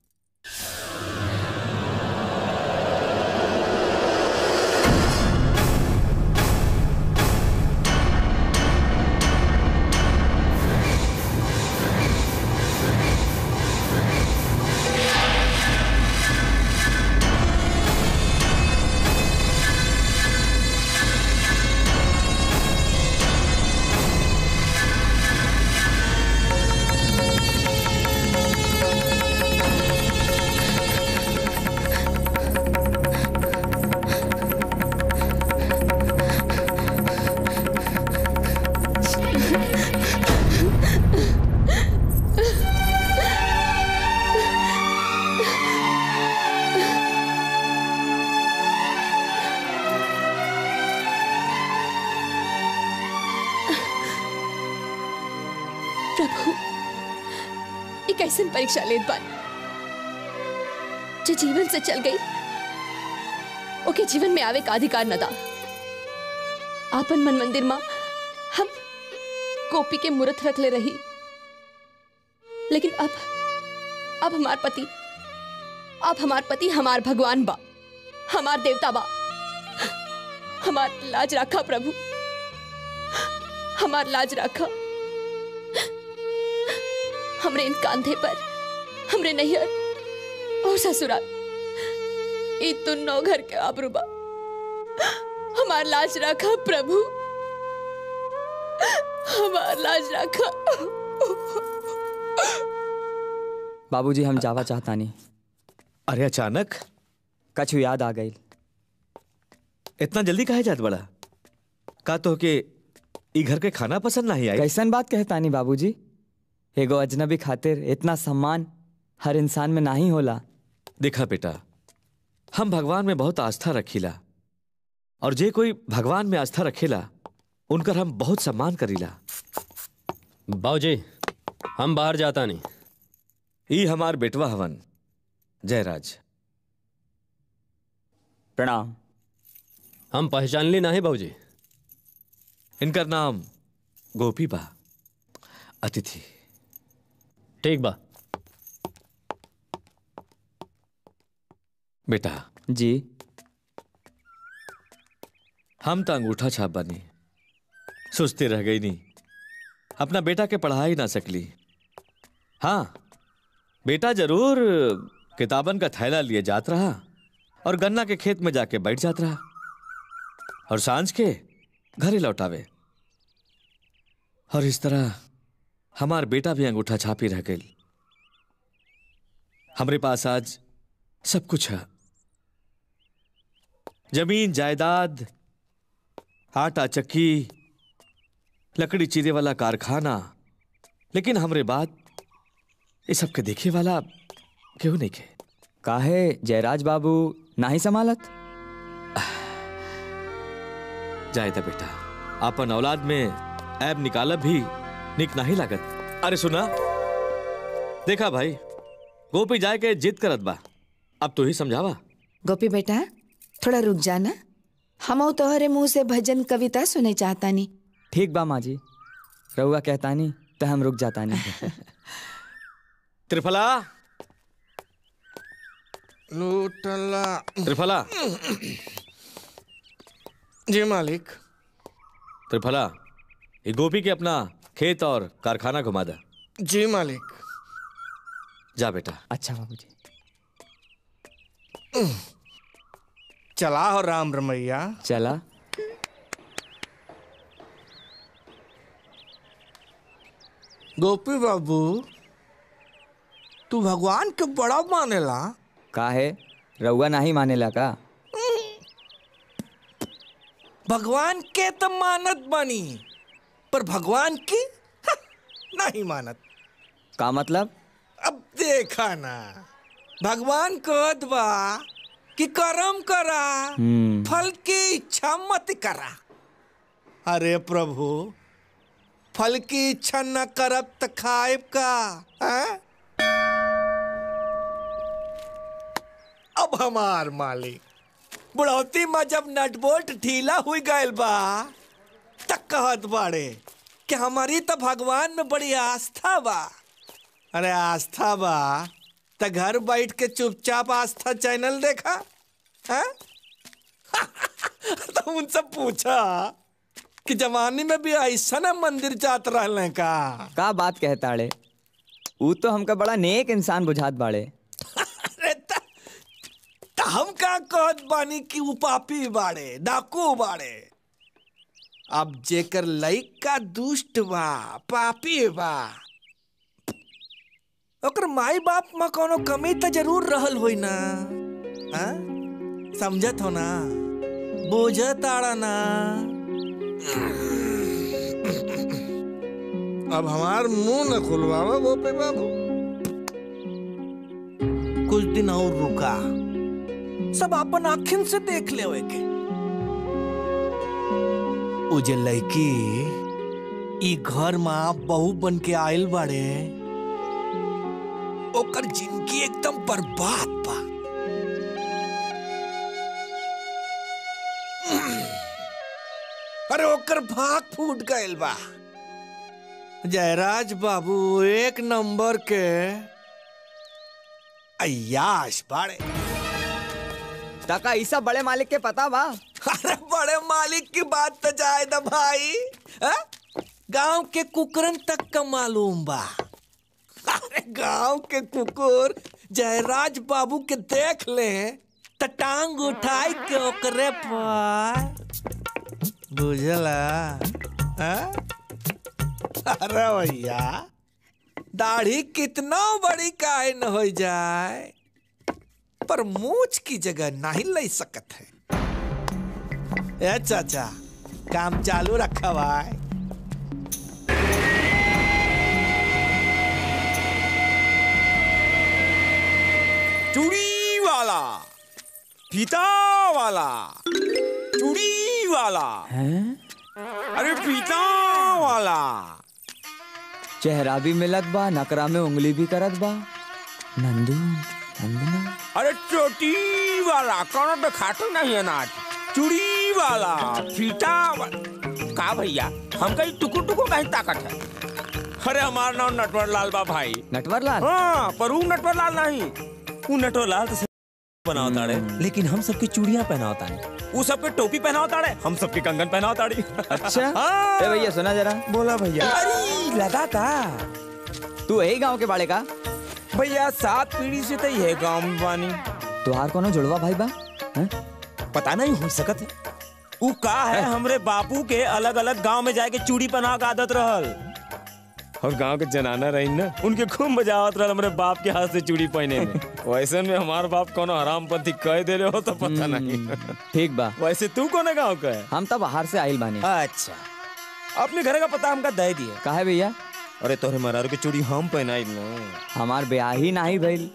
प्रभु ये कैसन परीक्षा लेत बानी जो जीवन से चल गई ओके जीवन में आवे का अधिकार न दा आपन मन मंदिर माँ हम गोपी के मूर्त रख ले रही लेकिन अब अब हमार पति अब हमार पति हमार भगवान बा हमार देवता बा हमार लाज रखा प्रभु हमार लाज रखा हमरे इन कांधे पर हमरे नैहर और ससुराल ई तुन्नो घर के आबरूबा हमार लाज रखा प्रभु हमार लाज रखा बाबूजी हम जावा चाहता नहीं अरे अचानक कछु याद आ गई इतना जल्दी काहे जात बड़ा का तो के ई घर के खाना पसंद नहीं आई कैसन बात कहता नहीं बाबूजी एगो अजनबी खातिर इतना सम्मान हर इंसान में नहीं होला देखा बेटा हम भगवान में बहुत आस्था रखीला और जे कोई भगवान में आस्था रखेला उनकर हम बहुत सम्मान करीला बाबूजी हम बाहर जाता नहीं ई हमार बेटवा हवन जयराज प्रणाम हम पहचान ली नहीं बाबूजी इनका नाम गोपी बा अतिथि ठीक बा बेटा जी हम तो अंगूठा छाप बनी सुस्ती रह गई नहीं अपना बेटा के पढ़ा ही ना सकली हाँ बेटा जरूर किताबन का थैला लिए जात रहा और गन्ना के खेत में जाके बैठ जात रहा और सांझ के घरे लौटावे और इस तरह हमार बेटा भी अंगूठा छापी रह गई हमारे पास आज सब कुछ है जमीन जायदाद आटा चक्की लकड़ी चीरे वाला कारखाना लेकिन हमरे बाद ये सब के देखे वाला क्यों नहीं के काहे जयराज बाबू नाही संभालत जायदा बेटा अपन औलाद में ऐब निकालब भी निक नहीं लागत अरे सुना देखा भाई गोपी जाए के जिद करत बा अब तू ही समझावा गोपी बेटा थोड़ा रुक जाना हम तोहरे मुंह से भजन कविता सुने चाहता नहीं ठीक बा माँ जी रहुआ कहता नहीं तो हम रुक जाता नहीं त्रिफला लूटला त्रिफला जी मालिक त्रिफला ये गोपी के अपना खेत और कारखाना घुमा दे जी मालिक जा बेटा अच्छा बाबूजी चला हो राम रमैया चला गोपी बाबू तू भगवान के बड़ा मानेला काहे रहुआ नहीं मानेला का भगवान के तो मानत बनी पर भगवान की हा, नहीं मानत का मतलब अब देखा ना भगवान कहत बा कि कर्म करा हम्म। फल की इच्छा मत करा अरे प्रभु फल की इच्छा न करब त खाएब का हैं? अब हमार मालिक बुढ़ौती में जब नटबोल्ट ढीला हुई गयल बा तक कहत बाड़े कि हमारी तो भगवान में बड़ी आस्था बा अरे आस्था बा त घर बैठ के चुपचाप आस्था चैनल देखा हैं? तो उनसे पूछा कि जवानी में भी ऐसा ना मंदिर जात रहले का का बात कहता ड़े ऊ तो हमका बड़ा नेक इंसान बुझात बाड़े त हम का कहत बानी कि उ पापी बाड़े डाकू बाड़े अब जेकर लइका दुष्ट बा पापी बा ओकर माई बाप में कोनो कमी तो जरूर रहल होई ना हाँ? समझत हो ना बुझत आड़ा ना अब हमार मुंह न खुलवावा गोपी बाबू कुछ दिन और रुका सब अपन आखिन से देख ले के उ जे लड़की ई घर में बहू बन के आयल बाड़े ओकर जिंदगी एकदम बर्बाद बा अरे ओकर भाग फूट गयल बा जयराज बाबू एक नंबर के अयाश बाड़े टका ईसा बड़े मालिक के पता बा अरे बड़े मालिक की बात तो जाए ना भाई हाँ? गांव के कुकरन तक का मालूम बा अरे गांव के कुकुर जयराज बाबू के देख ले त टांग उठाई के ओकरे पर बुझला हाँ? अरे भैया दाढ़ी कितना बड़ी काहे न हो जाए पर मूछ की जगह नहीं ले सकत है ए चाचा काम चालू रखा भाई चूड़ी वाला फीता वाला चूड़ी वाला अरे फीता वाला चेहरा भी मिलत बा नकरा में उंगली भी करत बा नंदू नंदना अरे चोटी वाला कौन पे खाटू नहीं अनाज चूड़ी वाला फीता वाला का भैया हम कहीं टुकुर टुकुर कहीं ताकत है अरे हमारा नाम नटवर लाल बा भाई नटवर लाल हाँ पर ऊ नटवर लाल नहीं ऊ नटवर लाल तो बनावता रे लेकिन हम सबकी चूड़ियां पहनावता है वो सबके टोपी पहनावता है हम सबके कंगन पहनावता है अच्छा हाँ। ए भैया सुना जरा बोला भैया अरे लगा था तू यही गांव के बाड़े का भैया सात पीढ़ी से तो ये गांव में बानी तुहार कोनो जुड़वा भाई बा हैं? पता नहीं हो सकत है ऊ का है हमरे बापू के अलग अलग गांव में जाके चूड़ी पहना के आदत रहल और गांव के जनाना रही ना उनके खूब मजा आवत रहल हमरे बाप के हाथ से चूड़ी पहने में वैसे में हमार बाप कोनो हरामपंथी कह दे रहे हो तो पता नहीं ठीक बा वैसे तू कोने गांव का है हम तो बाहर से आइल बानी अच्छा अपने घर का पता हमका दे दिए काहे भैया अरे तोहरे मरारू की चूड़ी हम पहनाई ना हमार ब्याह ही नहीं भइल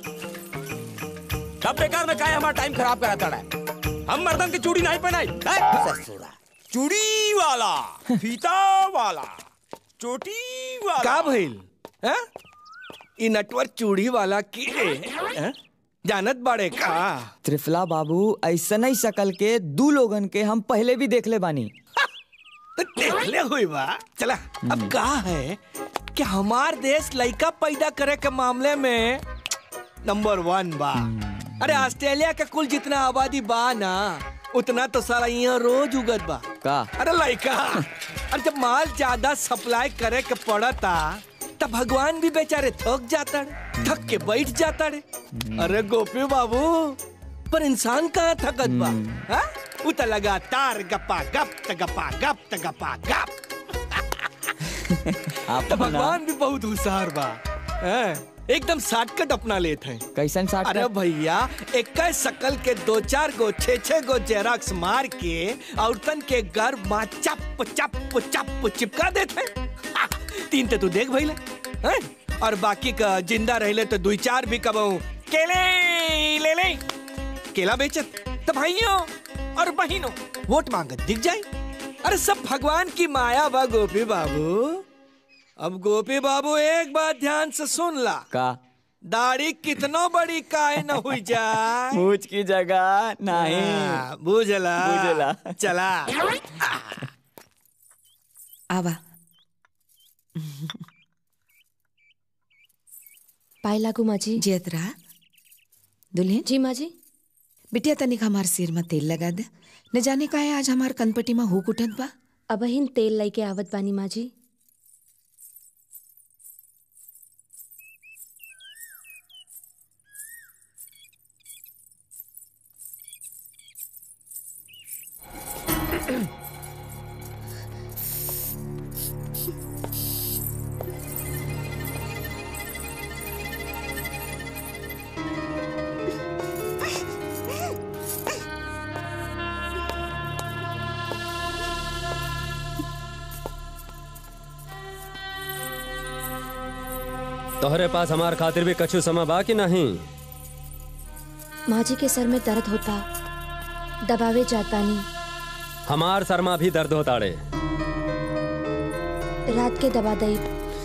तब बेकार में काहे हमारा टाइम खराब कराता है हम मर्दन की चूड़ी नहीं पहनाई हैं? ससुरा चूड़ी वाला फीता वाला चोटी वाला का भइल हैं? ई नटवर चूड़ी वाला की हैं? जानत बाड़े का त्रिफला बाबू ऐसा नहीं शकल के दू लोगन के हम पहले भी देख ले बानी तो देखले हुई बा चला अब का है कि हमार देश लड़का पैदा करे के मामले में नंबर वन बा अरे ऑस्ट्रेलिया के कुल जितना आबादी बा ना उतना तो सारा यहाँ रोज उगत बा का अरे लड़का अरे जब माल ज्यादा सप्लाई करे के पड़ता तब भगवान भी बेचारे थक जाता रे थक के बैठ जाता रे अरे गोपी बाबू पर इंसान कहाँ थकत बा हाँ? उ त लगातार गप्पा गप त गप्पा गप त गप्पा गप तो भगवान भी बहुत होशियार बा हैं? एकदम शॉर्टकट अपना लेते हैं कैसन अरे भैया एक शकल के दो चार गो छे छे गो जेरॉक्स मार के औरतन के घर माँ चप चप चप चिपका देते हैं हा, तीन ते तू देख भैले हैं? और बाकी का जिंदा रहले तो दुई चार भी कबहू केले ले ले केला बेचत तो भाइयों और बहनों वोट मांगत दिख जाए अरे सब भगवान की माया बा गोपी बाबू अब गोपी बाबू एक बात ध्यान से सुन ला का दाढ़ी कितनो बड़ी काहे न हुई जाए मूछ की जगह नहीं हाँ, बुझला बुझला। चला आवा पाए लागू माँ जी जियतरा दुल्हन जी माँ जी बिटिया तनिक हमार सिर में तेल लगा दे न जाने का है आज हमार कनपटी में हुक उठत बा अबहिन तेल लई के आवत बानी माँ जी तोहरे पास हमार खातिर भी कछु समय बा कि नहीं माँ जी के सर में दर्द होता दबावे जाता नहीं हमार सरमा भी दर्द होता रे रात के दबा दई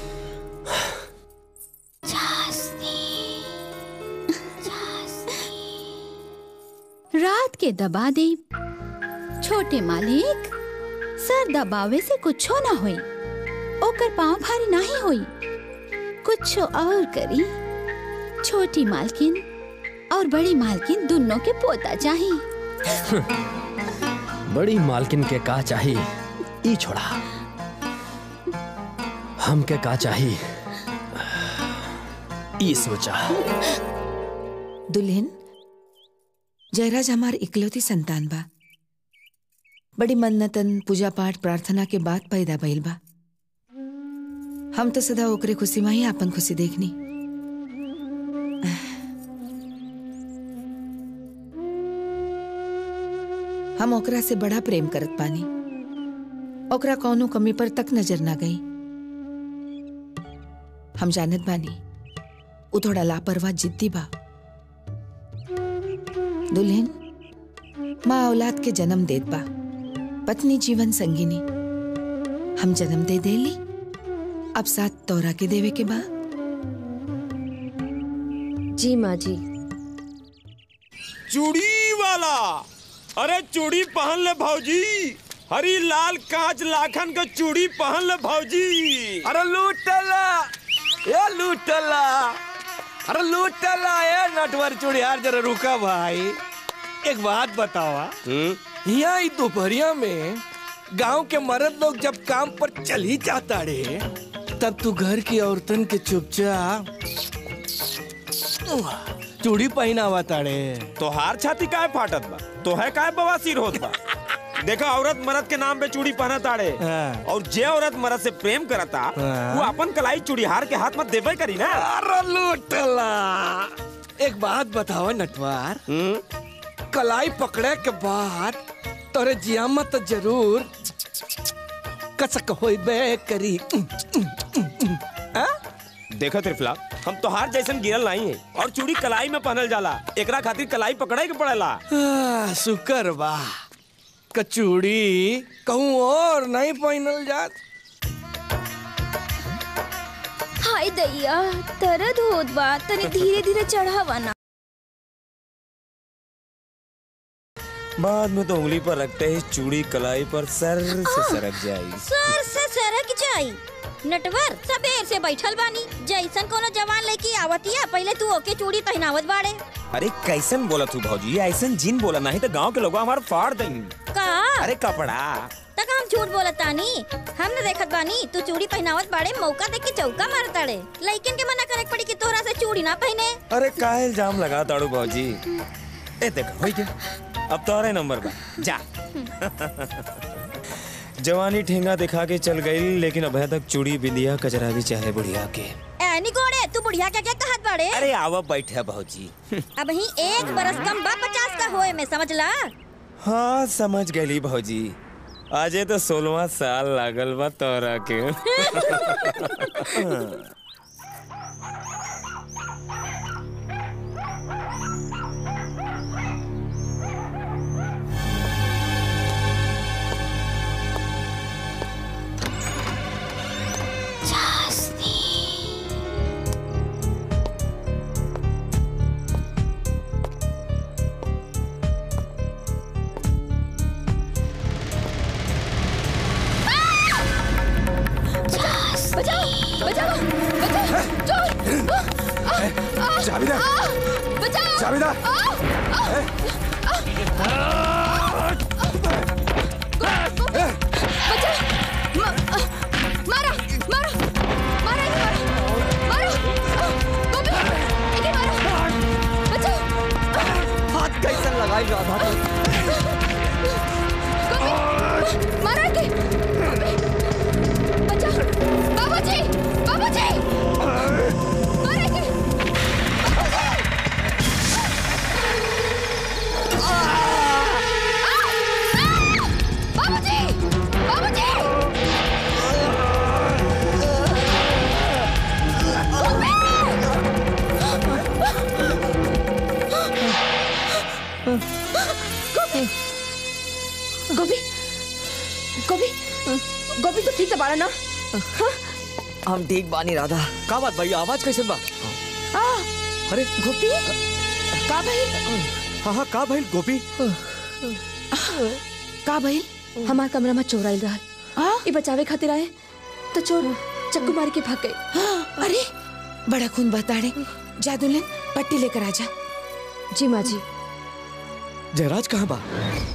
रात के दबा दे छोटे मालिक सर दबावे से कुछो ना होई ओकर पाँव भारी नहीं होई कुछ और करी छोटी मालकिन और बड़ी मालकिन दोनों के पोता चाहिए बड़ी मालकिन के का चाही ई छोड़ा हम के का चाही ई सोचा दुल्हन जयराज हमार इकलौती संतान बा बड़ी मन्नतन पूजा पाठ प्रार्थना के बाद पैदा भइल बा हम तो सदा ओकरे खुशी में ही आपन खुशी देखनी हम ओकरा से बड़ा प्रेम करत पानी ओकरा कौनो कमी पर तक नजर ना गई हम जानत बानी उ थोड़ा लापरवाह जिद्दी बा दुल्हन माँ औलाद के जन्म देत बा पत्नी जीवन संगिनी हम जन्म दे देली अब साथ तोरा के देवे के बा जी माँ जी चूड़ी वाला अरे चूड़ी पहन ले भौजी हरी लाल कांच लाखन का चूड़ी पहन ले भौजी अरे लूटला ये लूटला अरे लूटला ये नटवर चूड़ियार जरा रुका भाई एक बात बतावा यहाँ ई दोपहरिया में गांव के मर्द लोग जब काम पर चल ही जाता रे तब तू घर की औरतन के चुपचाप चूड़ी पहनावा ताड़े तोहार छाती काहे फाटत बा तोहे काहे बवासीर होत बा देखा औरत मर्द के नाम पे चूड़ी पहना ताड़े और जे औरत मर्द से प्रेम करता वो अपन कलाई चूड़ीहार के हाथ में देबे करी ना अरे लूटला एक बात बतावा नटवार कलाई पकड़े के बाद तोरे जियामत तो जरूर कसक होइबे करी देखो त्रिफला हम तोहार जैसन गिरल नहीं है और चूड़ी कलाई में पहनल जाला एकरा खातिर कलाई पकड़े के पड़ेला आ, शुक्र बा कचूड़ी कहूँ और नहीं पहनल जात हाय दैया दर्द होत बा तनी धीरे धीरे चढ़ावा ना बाद में तो उंगली पर रखते ही चूड़ी कलाई पर सर से सरक जाएगी सर से सरक जाई नटवर सबेर से बैठल बानी जैसन कोनो जवान लड़की आवतिया पहले तू ओके चूड़ी पहनावत बाड़े अरे कैसन बोला तू भौजी ऐसन जिन बोला नहीं तो गांव के लोग हमारे फाड़ देंगे का अरे कपड़ा तक हम झूठ बोलत तानी हम न देखत बानी तू चूड़ी पहनावत बाड़े मौका देख के चौका मारत ताड़े लइकन के मना करे के पड़ी कि तोहरा से चूड़ी ना पहने अरे काहे इल्जाम लगा ताड़ू भौजी ए देख हो गया अब तो नंबर बा जा जवानी ठेंगा दिखा के चल गई लेकिन अभी तक चूड़ी बिंदिया कचरा भी चाहे बुढ़िया के ऐनी गोड़े तू बुढ़िया क्या क्या कहत बाड़े अरे आवा बैठे भौजी अब ही एक बरस कम बा पचास का होए में समझ ला हाँ समझ गई भौजी आजे तो सोलवा साल लागल बा तोरा के बचाओ बचाओ बचाओ चोर चाबी दे। बचाओ चाबी दे। मारा मारा मारा इसे मारा मारा गोपी इसे मारा बचाओ हाथ कैसे लगाई राधा गोपी मारा के बचाओ बाबूजी बाबूजी मारा के बाबूजी बाबूजी गोपी गोपी गोपी तो ठीक से बाड़ा ना हम ठीक बानी राधा का बात भाई आवाज कैसे बा आ अरे गोपी का भाई हाँ हाँ का भाई गोपी का भइल हमार कमरा में चोर आइल रहल ई बचावे खातिर आए तो चोर चक्कू मार के भाग गए अरे बड़ा खून बताड़े जा दुल्हन पट्टी लेकर आजा जी माँ जी जयराज कहाँ बा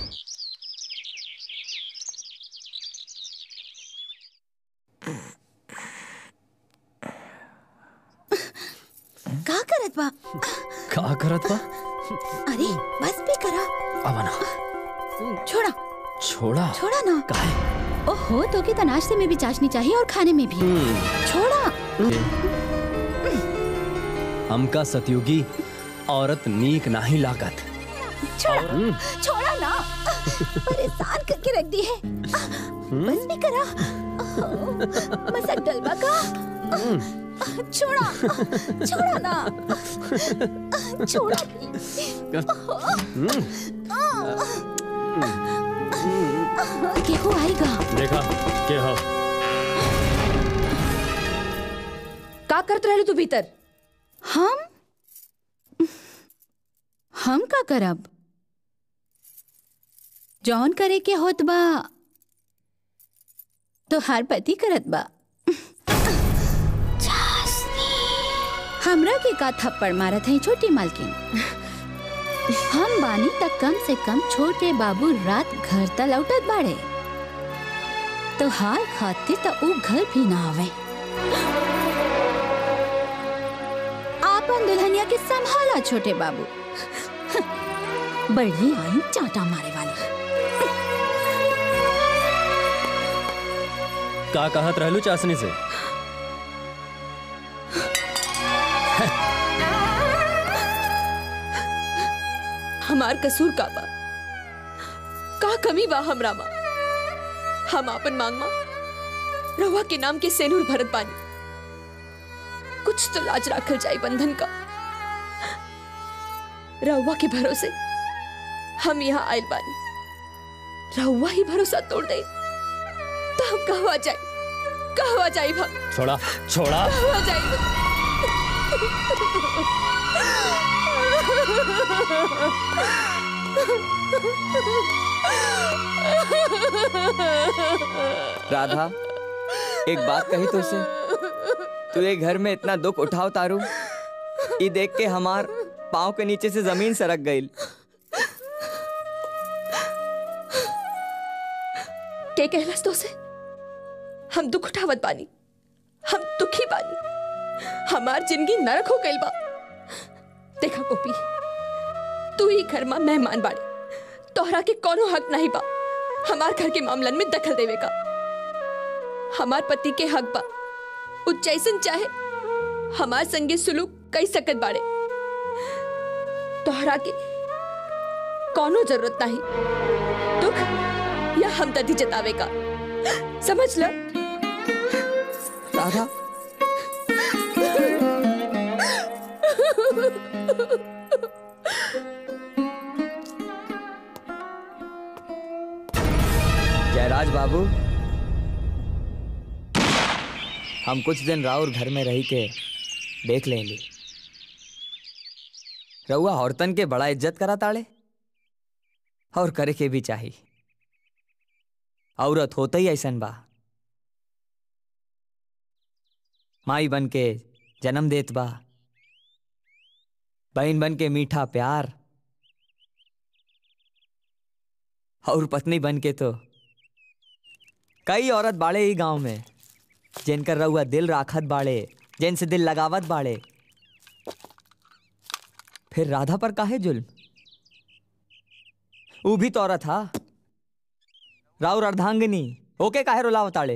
का करत बा का करत बा अरे बस भी करा अवना छोड़ा छोड़ा छोड़ा ना काहे ओहो तो के तो नाश्ते में भी चाशनी चाहिए और खाने में भी छोड़ा हमका सतयुगी औरत नीक नाही लागत छोड़ा हम्म। छोड़ा ना परेशान करके रख दी है बस भी करा मसक डलवा का छोड़ा छोड़ा ना छोड़ा केहू आएगा देखा के हो का करत रहलू तू भीतर हम हम का करब जौन करे के होत बा तो हर पति करत बा हमरा के का थप्पड़ मारत है छोटी मालकिन हम बानी तक कम से कम छोटे बाबू रात घर तक लौटत बाड़े तो हाल खातिर तो ऊ घर भी ना आवे आपन दुल्हनिया के संभाला छोटे बाबू बड़ी आई चाटा मारे वाली का कहत रहलू चाशनी से हमार कसूर का बा का कमी बा हमरा मा हम आपन मांग मा रवा के नाम के सेनूर भरत बानी कुछ तो लाज राखल जाई बंधन का रहुआ के भरोसे हम यहाँ आयल बानी रहुआ ही भरोसा तोड़ दे तो हम कहवा जाए कहवा जाई भा छोड़ा छोड़ा कहवा जाई राधा एक बात कही तुझसे तू ये घर में इतना दुख उठाओ तारू ये देख के हमार पाँव के नीचे से जमीन सरक गई के कहलस तो से हम दुख उठावत बानी हम दुखी बानी हमार जिंदगी नरक हो गइल बा देखा गोपी तू ही घर में मेहमान बाड़ी तोहरा के कोनो हक नहीं बा हमार घर के मामलन में दखल देवे का हमार पति के हक बा उ जैसन चाहे हमार संगे सुलूक कई सकत बाड़े तोहरा के कोनो जरूरत नहीं दुख या हमदर्दी जतावे का समझ ल राधा जयराज बाबू हम कुछ दिन राउर घर में रही के देख लेंगे रउआ औरतन के बड़ा इज्जत करा ताड़े और करे के भी चाहिए औरत होता ही ऐसन बा माई बन के जन्म देत बा बहन बन के मीठा प्यार और पत्नी बन के तो कई औरत बाड़े ही गांव में जिनकर रउआ दिल राखत बाड़े जिनसे दिल लगावत बाड़े फिर राधा पर काहे जुल्म ऊ भी तो औरत हा राउर अर्धांगिनी ओके काहे रुलावताड़े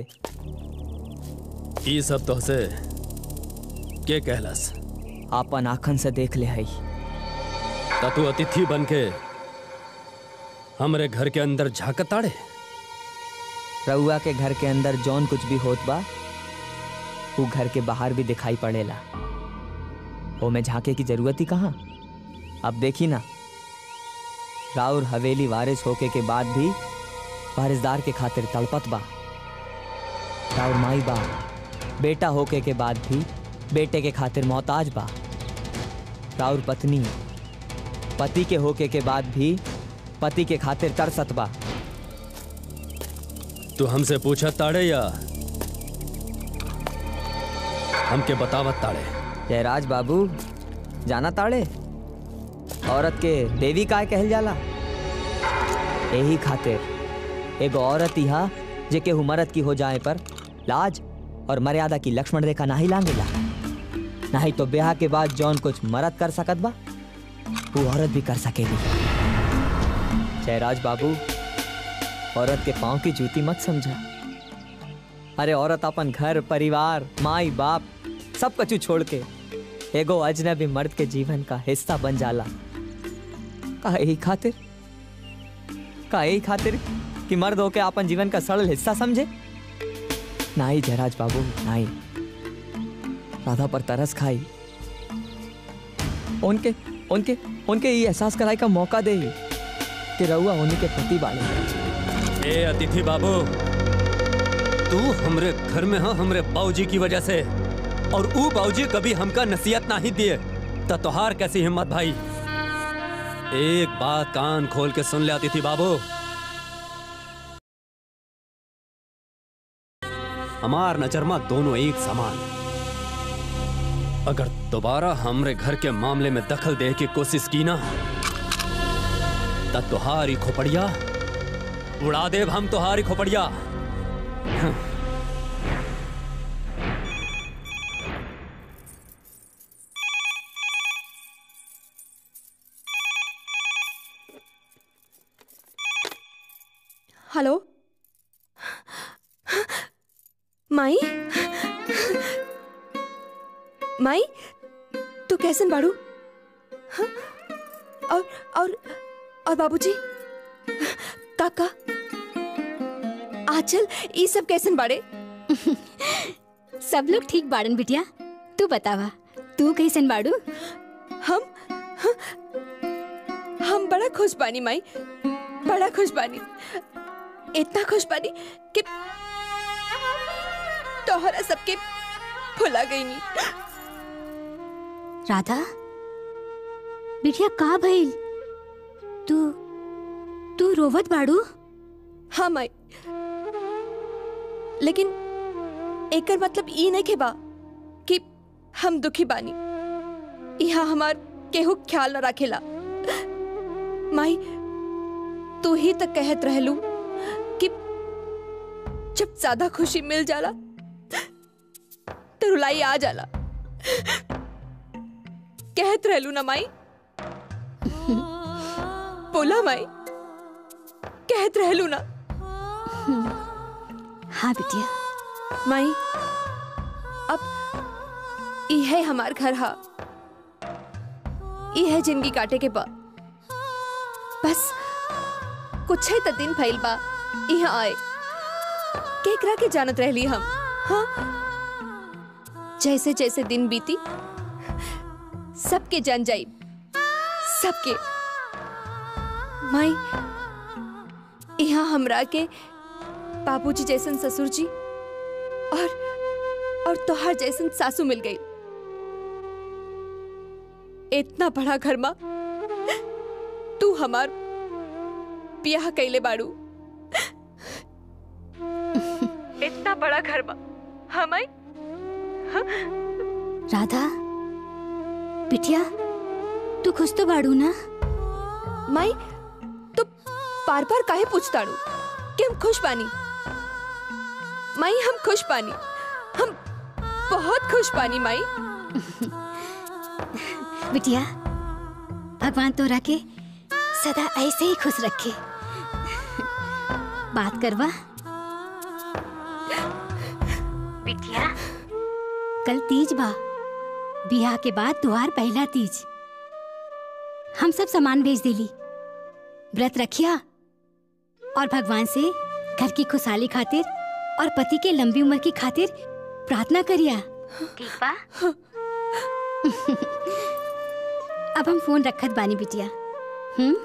ई सब तो से के कहलस आपन आखन से देख ले हई ता तू अतिथि बन के हमरे घर के अंदर झाकत ताड़े रउआ के घर के अंदर जौन कुछ भी होत बा वो घर के बाहर भी दिखाई पड़ेला वो में झांके की जरूरत ही कहाँ अब देखी ना राउर हवेली वारिस होके के बाद भी वारिसदार के खातिर तड़पत बा राउर माई बा बेटा होके के बाद भी बेटे के खातिर मोहताज बा राउर पत्नी पति के होके के बाद भी पति के खातिर तरसत बा तू हमसे पूछा ताड़े या हमके बतावत ताड़े जयराज बाबू जाना ताड़े औरत के देवी काय कहल जाला यही खातिर एगो औरत इहा जे केहू मरद की हो जाए पर लाज और मर्यादा की लक्ष्मण रेखा नाही लांगेला नहीं तो ब्याह के बाद जौन कुछ मरद कर सकत बा वो औरत भी कर सकेगी जयराज बाबू औरत के पाँव की जूती मत समझा अरे औरत अपन घर परिवार माई बाप सब कछु छोड़ के एगो अजनबी मर्द के जीवन का हिस्सा बन जाला का यही खातिर का यही खातिर कि मर्द होके अपन जीवन का सरल हिस्सा समझे नहीं जयराज बाबू नहीं राधा पर तरस खाई उनके उनके उनके ये एहसास कराई का मौका दे कि रउआ उन्हीं के पति बाले ए अतिथि बाबू तू हमरे घर में हाँ हमरे बाबूजी की वजह से और ऊ बाबूजी कभी हमका नसीहत नहीं दिए तो तोहार कैसी हिम्मत भाई एक बात कान खोल के सुन ले आती थी बाबू हमार नजरमा दोनों एक समान अगर दोबारा हमरे घर के मामले में दखल दे की कोशिश की ना तब तुहारी खोपड़िया उड़ा देव हम तुहारी खोपड़िया हेलो माई माई तू कैसन बाड़ू हाँ? और और और बाबूजी काका आचल ये सब कैसन बाड़े सब लोग ठीक बाड़न बिटिया तू बतावा तू कैसन बाड़ू हम हम बड़ा खुश बानी माई बड़ा खुश बानी इतना खुश बानी कि तोहरा सबके भुला गई नी राधा बिटिया का भइल तू तू रोवत बाड़ू हाँ माई लेकिन एकर मतलब ई नहीं के बा कि हम दुखी बानी यहाँ हमार केहू ख्याल न रखेला माई तू ही तक कहत रहलू कि जब ज्यादा खुशी मिल जाला तो रुलाई आ जाला कहत रहलू ना माई बोला माई कहत रहलू ना हाँ बिटिया माई अब यह हमार घर हा यह जिंदगी काटे के बा बस कुछ ही तो दिन फैल बा यहाँ आए केकरा के जानत रहली हम हाँ जैसे जैसे दिन बीती सबके जान जाई सबके माई यहाँ हमरा के बाबूजी जैसन ससुर जी और और तोहार जैसन सासू मिल गई इतना बड़ा घर माँ तू हमार ब्याह कैले बाड़ू इतना बड़ा घर माँ हम आई राधा बिटिया तू खुश तो बाड़ू ना माई तो बार बार काहे पूछताड़ू कि हम खुश पानी माई हम खुश पानी हम बहुत खुश पानी माई बिटिया भगवान तोरा के सदा ऐसे ही खुश रखे बात करवा बिटिया कल तीज बा बियाह के बाद तुहार पहला तीज हम सब सामान भेज दिली व्रत रखिया और भगवान से घर की खुशहाली खातिर और पति के लंबी उम्र की खातिर प्रार्थना करिया ठीक बा अब हम फोन रखत बानी बिटिया हम्म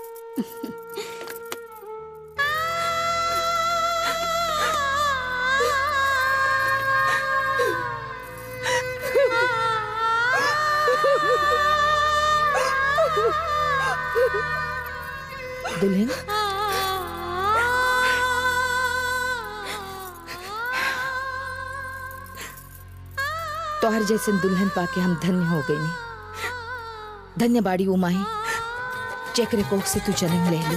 दुल्हन तोहर जैसे दुल्हन पाके हम धन्य हो गई नी धन्य बाड़ी वो माही चेकरे कोख से तू जन्म ले ली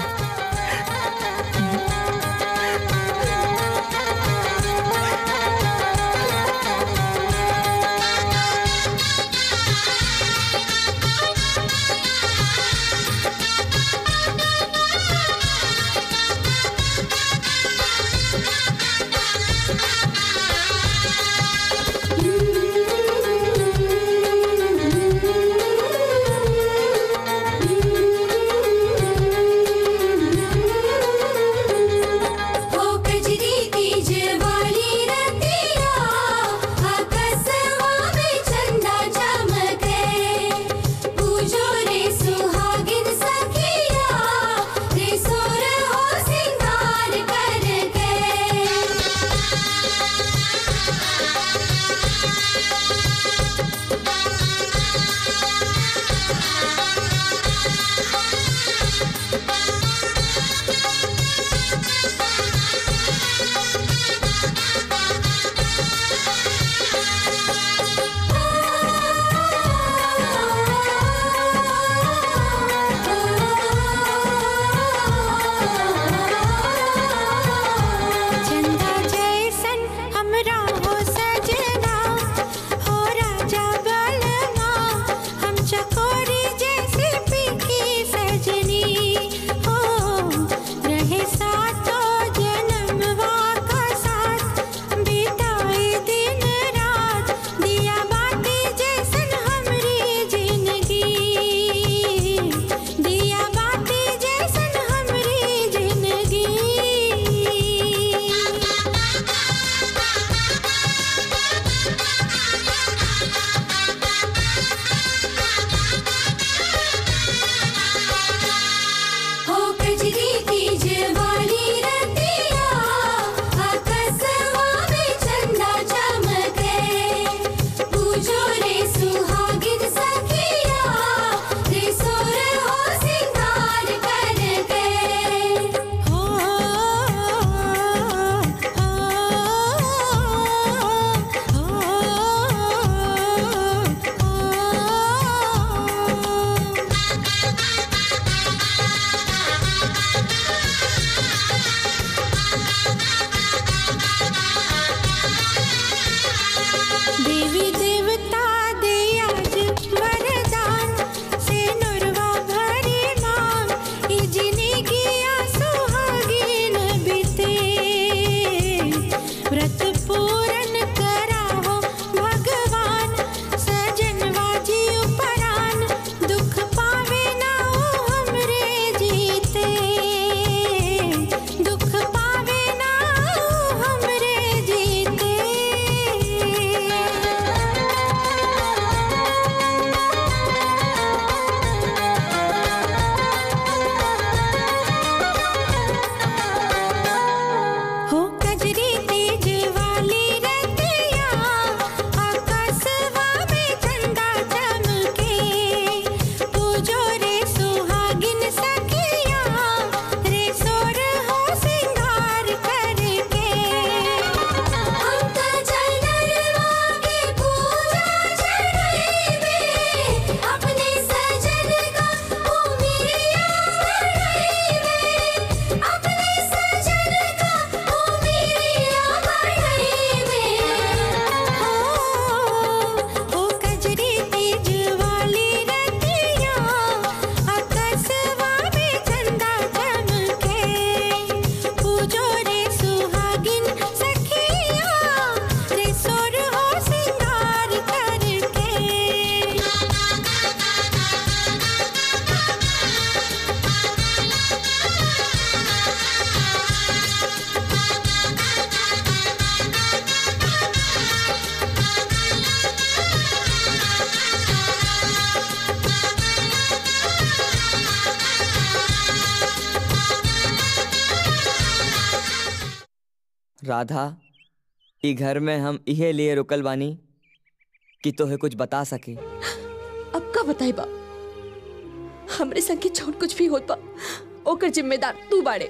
Thank you. राधा ई घर में हम इहे लिए रुकल बानी कि तोहे कुछ बता सके अब का बताई बा हमरे संगे जौन कुछ भी होत बा ओकर जिम्मेदार तू बाड़े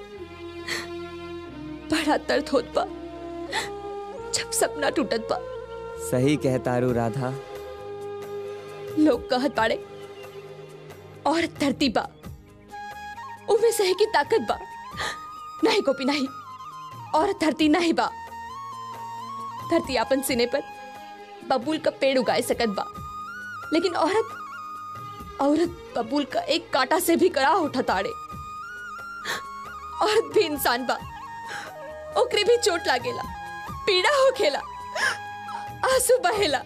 बड़ा दर्द होत बा जब सपना टूटत बा सही कहतारू राधा लोग कहत बाड़े और धरती बा उमे सहे की ताकत बा नहीं गोपी नहीं और धरती नहीं बा धरती अपन सिने पर बबूल का पेड़ उगाए सकत बा लेकिन औरत औरत बबूल का एक कांटा से भी कड़ा उठा ताड़े औरत भी इंसान बा ओकरे भी चोट लागेला पीड़ा होखेला आंसू बहेला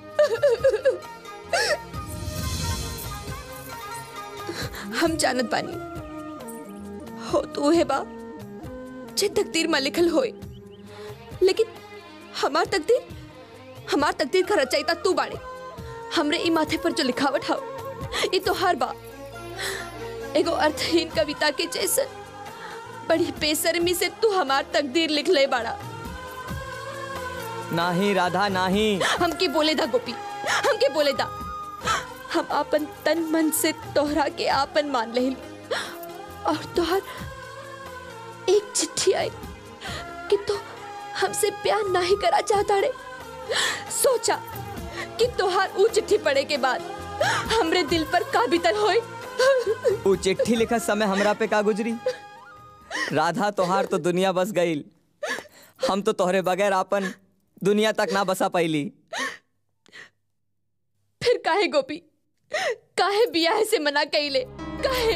हम जानत बानी हो तो है बा जे तकदीर में लिखल होए लेकिन हमार तकदीर हमार तकदीर का रचयिता तू बाड़े हमरे ई माथे पर जो लिखावट हाउ ये तो हर बा एगो अर्थहीन कविता के जैसन बड़ी बेसरमी से तू हमार तकदीर लिख ले बाड़ा नाही राधा नाही हमके बोले दा गोपी हमके बोले दा हम आपन तन मन से तोहरा के आपन मान ले और तोहर एक चिट्ठी आई कि तो हमसे प्यार नहीं करा चाहता रे सोचा कि तोहार ऊ चिट्ठी पढ़े के बाद हमरे दिल पर का बीतल होए ऊ चिट्ठी लिखत समय हमरा पे का गुजरी राधा तोहार तो दुनिया बस गईल हम तो तोहरे बगैर आपन दुनिया तक ना बसा पैली फिर काहे गोपी काहे बियाह से मना कइले काहे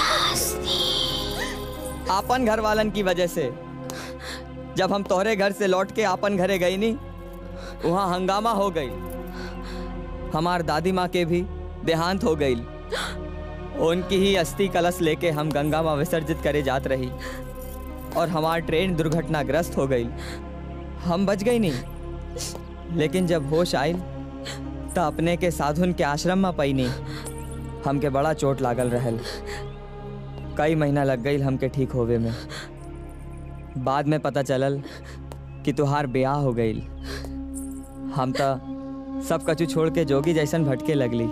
आपन घर वालन की वजह से जब हम तोहरे घर से लौट के आपन घरे गई नी वहाँ हंगामा हो गई हमार दादी माँ के भी देहांत हो गई उनकी ही अस्थि कलश लेके हम गंगा में विसर्जित करे जात रही और हमार ट्रेन दुर्घटनाग्रस्त हो गई हम बच गई नहीं लेकिन जब होश आयल तो अपने के साधुन के आश्रम में पैनी हमके बड़ा चोट लागल रहल कई महीना लग गई हमके ठीक होवे में बाद में पता चलल कि तुहार ब्याह हो गई हम तो सब कछु छोड़ के जोगी जैसन भटके लगली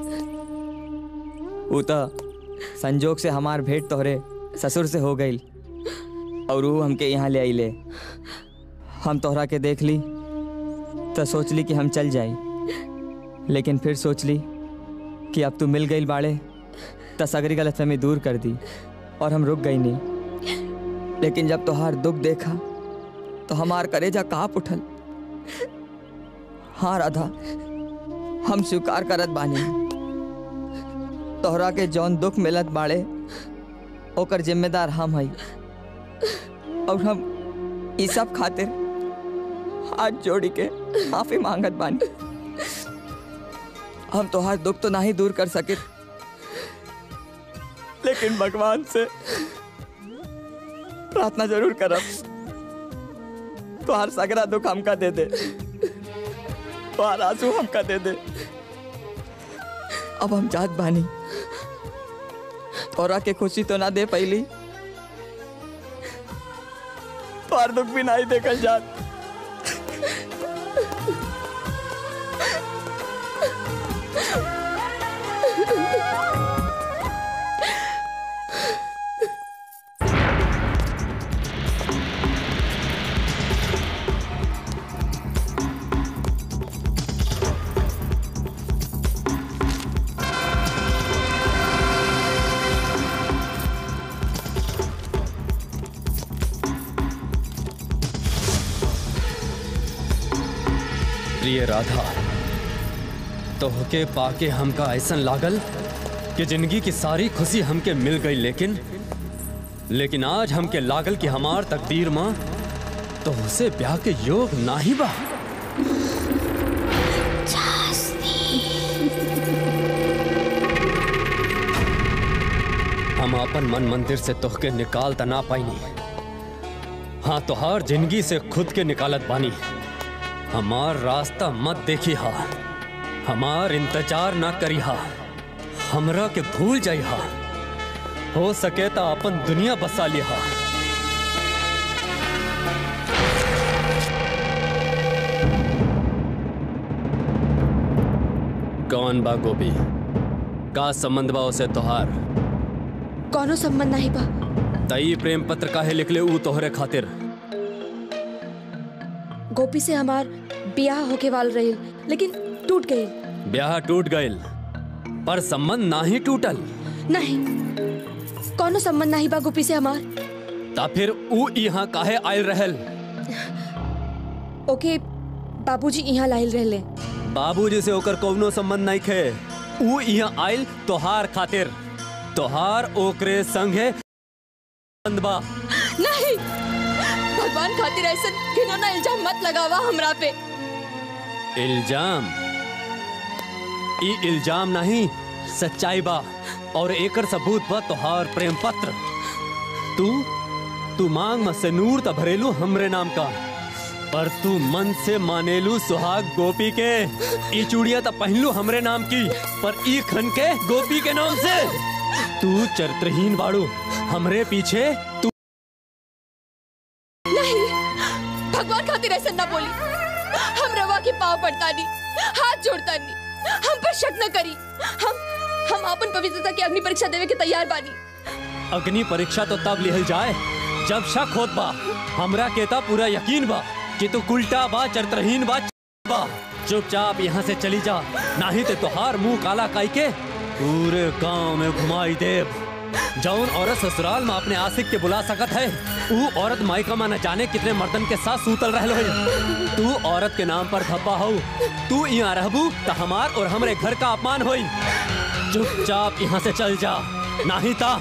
ऊ तो संजोग से हमार भेंट तोहरे ससुर से हो गई और वो हमके यहाँ ले आइले हम तोहरा के देख ली तो सोच ली कि हम चल जाई लेकिन फिर सोच ली कि अब तू मिल गई बाड़े तो सगरी गलतफहमी दूर कर दी और हम रुक गई नहीं लेकिन जब तोहार दुख देखा तो हमार करेजा काँप उठल हाँ राधा हम स्वीकार करत बानी तोहरा के जौन दुख मिलत बाड़े ओकर जिम्मेदार हम हई और हम ई सब खातिर हाथ जोड़ी के माफी मांगत बानी हम तोहार दुख तो नहीं दूर कर सके लेकिन भगवान से प्रार्थना जरूर करब तोहार सगरा दुख हमका दे दे तोहार आंसू हमका दे दे अब हम जात बानी तोरा के खुशी तो ना दे पहली तोहार दुख भी नहीं देखल जात प्रिय राधा तोहके पाके हमका ऐसन लागल कि जिंदगी की सारी खुशी हमके मिल गई लेकिन लेकिन आज हमके लागल कि हमार तकदीर माँ तोहसे ब्याह के योग नाही बा हम अपन मन मंदिर से तोहके निकाल तना पाईनी हाँ तोहार जिंदगी से खुद के निकालत बानी हमार रास्ता मत देखी हा हमार इंतजार ना करी हा हमरा के भूल जाई हा हो सके तो अपन दुनिया बसा लिया कौन बा गोपी का संबंध बा उसे तोहार कौनो संबंध नहीं बा तई प्रेम पत्र काहे लिखले ऊ तोहरे खातिर गोपी से हमार ब्याह होके वाल रही लेकिन टूट गई ब्याह टूट गइल पर संबंध ना ही टूटल नहीं कौनो संबंध नहीं बा गोपी से हमार ता फिर ऊ यहाँ काहे आयल रहल ओके बाबूजी यहाँ लाइल रहले बाबूजी से ओकर कौनो संबंध नहीं खे ऊ यहाँ आयल तोहार खातिर तोहार ओकरे संगे संबंध बा नहीं भगवान खातिर ऐसा घिनौना इल्जाम मत लगावा हमरा पे इल्जाम ई इल्जाम नहीं सच्चाई बा और एकर सबूत बा तोहार प्रेम पत्र तू तू मांग में से नूर त भरेलू हमरे नाम का पर तू मन से मानेलू सुहाग गोपी के ई चूड़िया त पहनलू हमरे नाम की पर ई खन के गोपी के नाम से तू चरित्रहीन बाड़ू हमरे पीछे तू नहीं भगवान खातिर ऐसा न बोली हम रवा के पाव पड़ता नहीं हाथ जोड़ता नहीं हम पर शक न करी हम हम अपन पवित्रता की अग्नि परीक्षा देवे के तैयार बानी अग्नि परीक्षा तो तब लिहल जाए जब शक होत बा हमरा के ता पूरा यकीन बा कि तू उल्टा बा चरित्रहीन बा बा चुपचाप यहाँ से चली जा नहीं तो तोहार मुंह काला काई के पूरे गांव में घुमाई देव जौन औरत ससुराल में अपने आशिक के बुला सकत है ऊ औरत मायका में न जाने कितने मर्दन के साथ सूतल रहलो है तू औरत के नाम पर धब्बा हो तू यहाँ रहबू तो हमार और हमरे घर का अपमान होई चुपचाप यहाँ से चल जा नहीं ता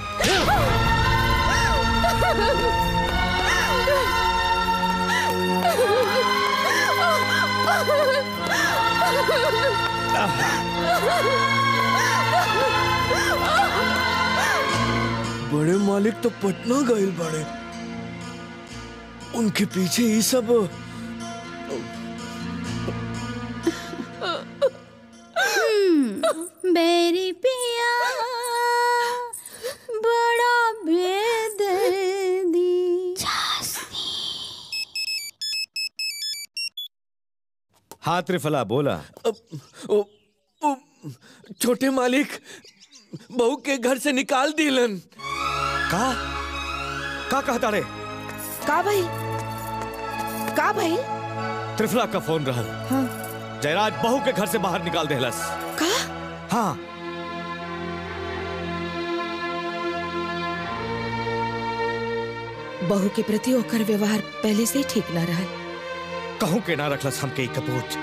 बड़े मालिक तो पटना गए बड़े उनके पीछे ये सब बेरी पिया बड़ा बेदर्दी हाँ त्रिफला बोला ओ, ओ, छोटे मालिक बहू के घर से निकाल दिलन का का कहता रे का भाई का भाई त्रिफला का फोन रहा हाँ। जयराज बहू के घर से बाहर निकाल देहलस का हाँ बहू के प्रति ओकर व्यवहार पहले से ही ठीक ना रहा कहूं के ना रखलस हमके ई कपूत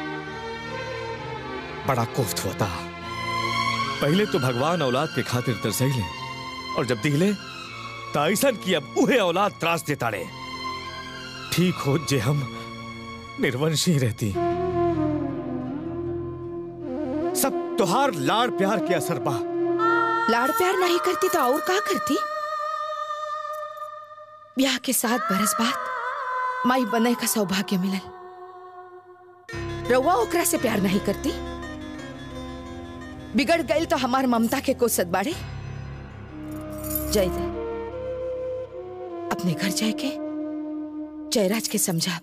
बड़ा कोफ्त होता पहले तो भगवान औलाद के खातिर तरसैले और जब दिले तो ऐसा कि अब उहे औलाद त्रास देता रे ठीक हो जे हम निर्वंशी रहती सब तुहार लाड़ प्यार के असर बा लाड़ प्यार नहीं करती तो और का करती ब्याह के सात बरस बाद माई बने का सौभाग्य मिलल रउआ ओकरा से प्यार नहीं करती बिगड़ गई तो हमार ममता के कोसत बाड़े जय जय अपने घर जाए के जयराज के समझा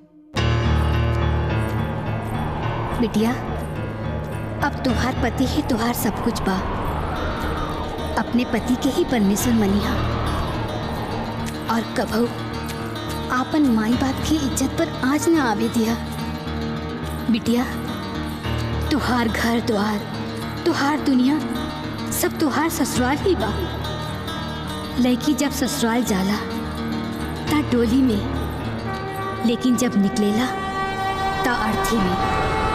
बिटिया अब तुम्हार पति ही तुम्हार सब कुछ बा अपने पति के ही परमेश्वर मनिहा और कभू आपन माई बाप की इज्जत पर आज न आवे दिया बिटिया तुहार घर द्वार तुहार दुनिया सब तुहार ससुराल ही बा लड़की जब ससुराल जाला ता डोली में लेकिन जब निकलेला ता अर्थी में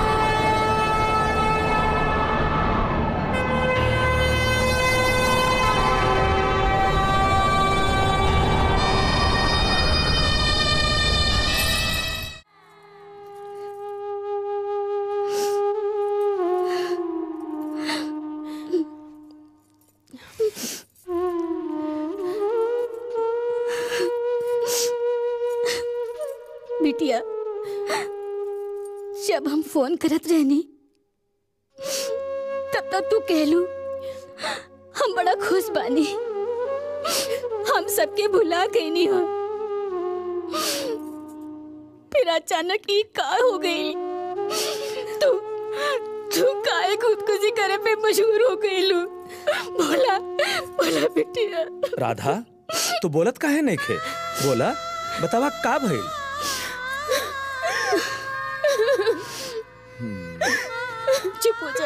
बिटिया जब हम फोन करत रहनी तब तक तू कहलू हम बड़ा खुश बानी हम सबके भुला गई नहीं हो फिर अचानक ये का हो गई तू तू काहे खुदकुशी करे पे मशहूर हो गई लू बोला बोला बिटिया राधा तू बोलत काहे नहीं खे बोला बतावा का भइल चुप हो जा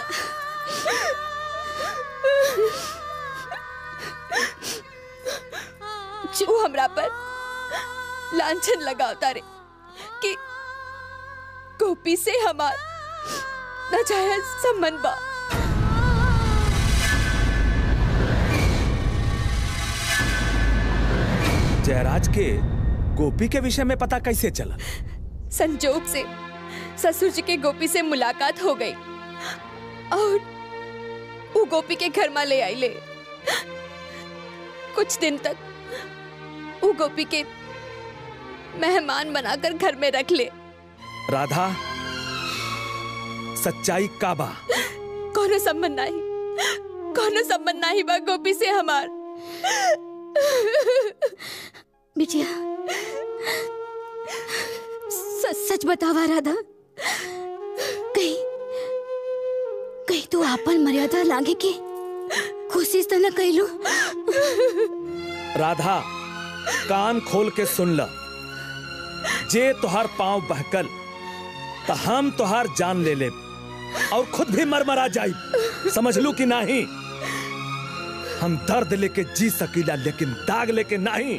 जो हमरा पर लांछन लगावता रे कि गोपी से हमार नाजायज संबंध बा जयराज के गोपी के विषय में पता कैसे चला संजोग से ससुर जी के गोपी से मुलाकात हो गई और वो गोपी के घर में ले आई ले कुछ दिन तक वो गोपी के मेहमान बनाकर घर में रख ले राधा सच्चाई का बा कोनो संबंध नहीं कोनो संबंध नहीं बा गोपी से हमार बिटिया सच सच बतावा राधा कहीं कहीं तू आपन मर्यादा लागे के कोशिश तो न कैलू राधा कान खोल के सुन ल जे तुहार पांव बहकल तो हम तुहार जान ले ले और खुद भी मरमरा जाई समझ लू कि नहीं हम दर्द लेके जी सकीला लेकिन दाग लेके नहीं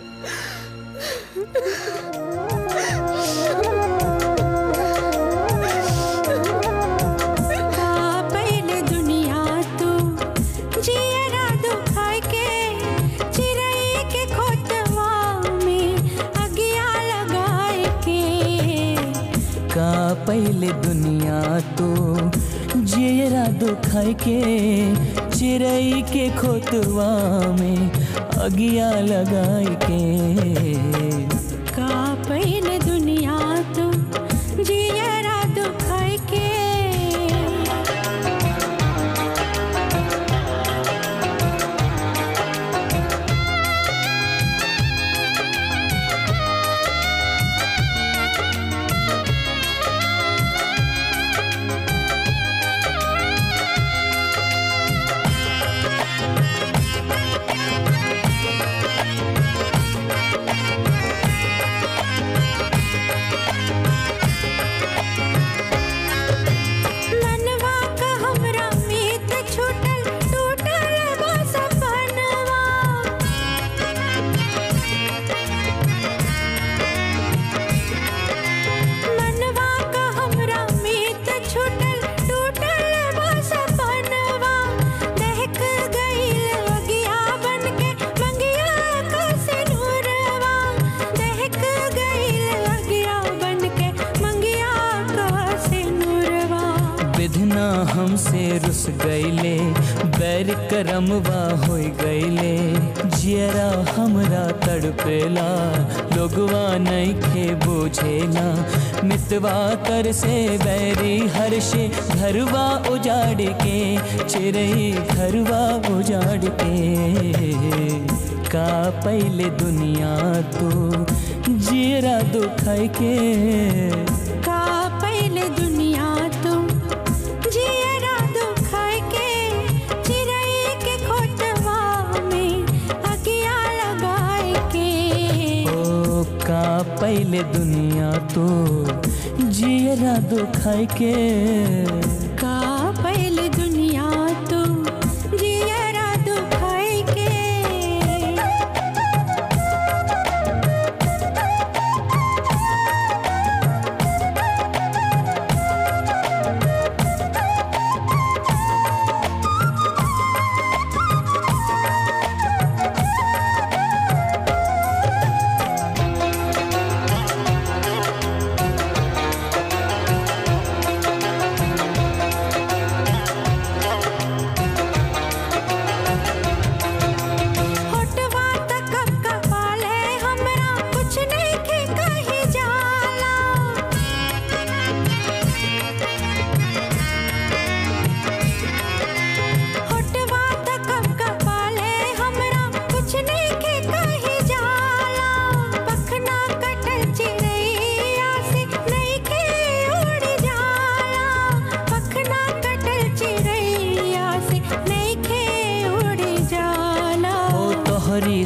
पहले दुनिया तू जियरा दुखाए के चिरई के खोतवा में अगिया लगाए के का पहले दुनिया तो जेरा दुखाई के चिरई के खोतवा में अगिया लगाई के का पहले दुनिया तू जियरा दुखाए के मनवा का हमरा मीत छूटल टूटल बा सपनवा मनवा का हमरा मीत छूटल टूटल बा सपनवा दहक गइल अगिया बनके मंगिया का सिनुरवा दहक गइल अगिया बनके मंगिया का सिनुरवा विधना हमसे रुस गईले बैर करमवा हो गईले जियरा हमरा तड़पेला लोगवा नहीं खे बुझेला मितवा कर से बैरी हर्षे घरवा उजाड़ के चिरई घरवा उजाड़ के का पहले दुनिया तो जियरा दुखाई के का पहले दुनिया तुम जियरा दुखाए के चिरई के खोटवा में अगिया लगाए के ओ का पहले दुनिया तो जियरा दुखाई के का पहले दुनिया तुम जियरा दुखाए के ओ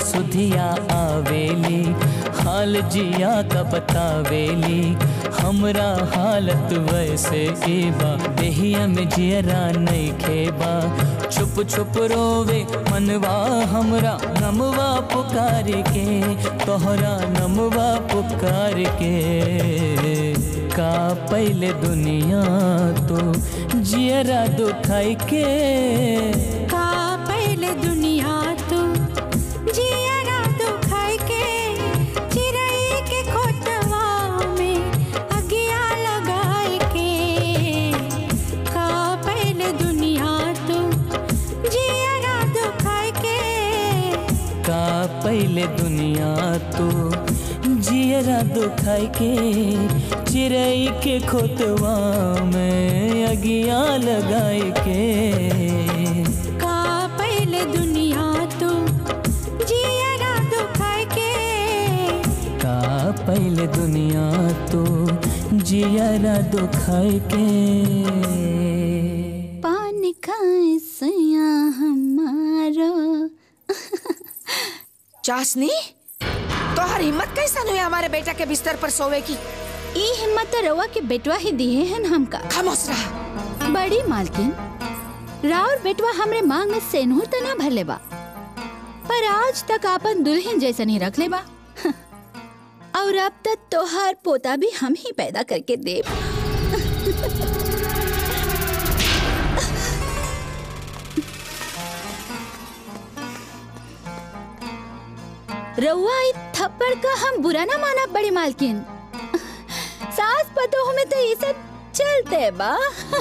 सुधिया आवेली हाल जिया का बतावेली हमरा हालत वैसे एबा देहिया में जियरा नहीं खेबा छुप छुप रोवे मनवा हमरा नमवा पुकार के तोहरा नमवा पुकार के का पहले दुनिया तो जियरा दुखाई के का पहले दुनिया तो जियरा तो खाए के चिड़ै के खोतवा में अगिया लगाए के का पहले दुनिया तो जियरा तो खाए के का पहले दुनिया तो जियरा दुखाई के चिड़ई के खोतवा में अगिया लगाई के का पहले दुनिया तो जियरा तो खाए के का पहले दुनिया तो जियरा दुखाई के पान खाए सया हमारा चाशनी तोहर हिम्मत कैसा हुई हमारे बेटा के बिस्तर पर सोवे की ई हिम्मत तो रवा के बेटवा ही दिए हैं हमका खामोश रहा बड़ी मालकिन राउर बेटवा हमरे मांग में सेनहूर त ना भरले बा पर आज तक आपन दुल्हन जैसन ही रख ले बा और अब तक तोहार पोता भी हम ही पैदा करके दे रउआ ई थप्पड़ का हम बुरा ना माना बड़ी मालकिन सास पतोह में तो ये सब चलते बा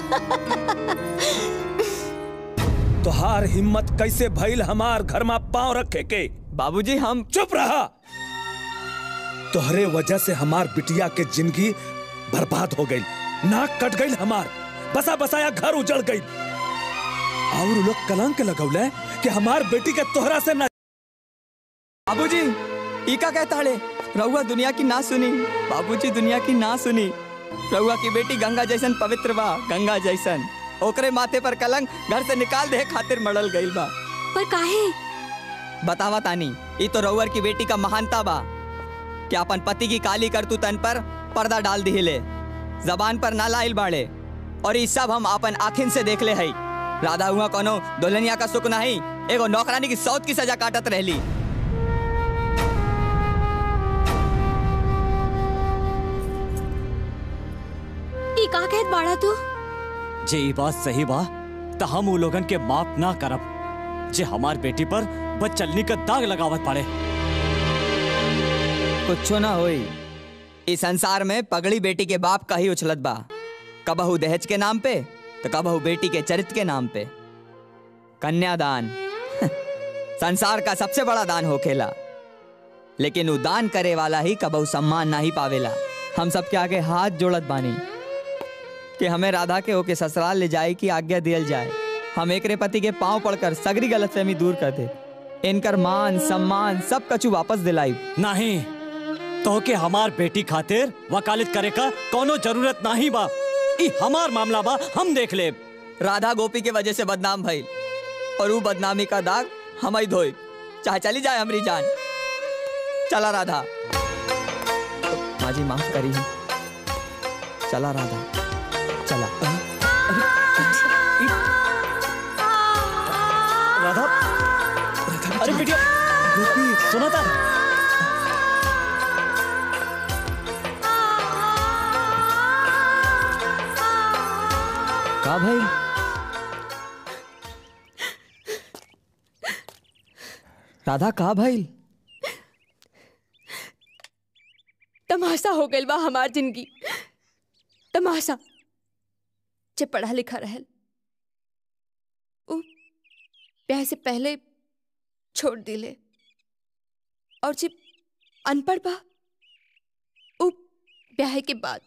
तोहार हिम्मत कैसे भइल हमार घर में पांव रखे के बाबूजी हम चुप रहा तोहरे वजह से हमार बिटिया के जिंदगी बर्बाद हो गई नाक कट गई हमार बसा बसाया घर उजड़ गई और उ लोग कलंक लगौले कि हमार बेटी के तोहरा से न बाबूजी ई का कहता हड़े रउआ दुनिया की ना सुनी बाबूजी दुनिया की ना सुनी रउआ की बेटी गंगा जैसन पवित्र बा गंगा जैसन ओकरे माथे पर कलंक घर से निकाल दे खातिर मड़ल गईल बा पर काहे बतावा तानी ई तो रउअर की बेटी का महानता बा कि अपन पति की काली करतूतन पर पर्दा डाल दिहिले जबान पर ना लाइल बाड़े और ई सब हम अपन आखिन से देख ले हई राधा हुआ कोनो दुल्हनिया का सुख नहीं एगो नौकरानी की सौत की सजा काटत रहली ई का कहत बाड़ा तू जे ई बात सही बा त हम उ लोगन के माफ ना करब जे हमार बेटी पर बचलनी का दाग लगावत पड़े कुछो ना होई इस संसार में पगड़ी बेटी के बाप का ही उछलत बा कबहू दहेज के नाम पे तो कबहू बेटी के चरित्र के नाम पे कन्यादान संसार का सबसे बड़ा दान होखेला लेकिन उ दान करे वाला ही कबहू सम्मान ना ही पावेला हम सबके आगे हाथ जोड़त बानी कि हमें राधा के ओके ससुराल ले जाए की आज्ञा दियल जाए हम एकरे पति के पांव पड़कर सगरी गलतफहमी दूर कर दे इनकर मान सम्मान सब कछु वापस दिलाई नहीं तो के हमार बेटी खातिर वकालत करे का कोनो जरूरत नहीं बा ई हमार मामला बा हम देख ले राधा गोपी के वजह से बदनाम भइल और वो बदनामी का दाग हम ही धोई चाहे चली जाए हमारी जान चला राधा माँ जी माफ करी चला राधा चला राधा अरे बेटिया सुना था का भाई राधा का भाई तमाशा हो गइल बा हमार जिंदगी तमाशा जे पढ़ा लिखा रहल उ ब्याह से पहले छोड़ दिले और जे अनपढ़ बा उ ब्याह के बाद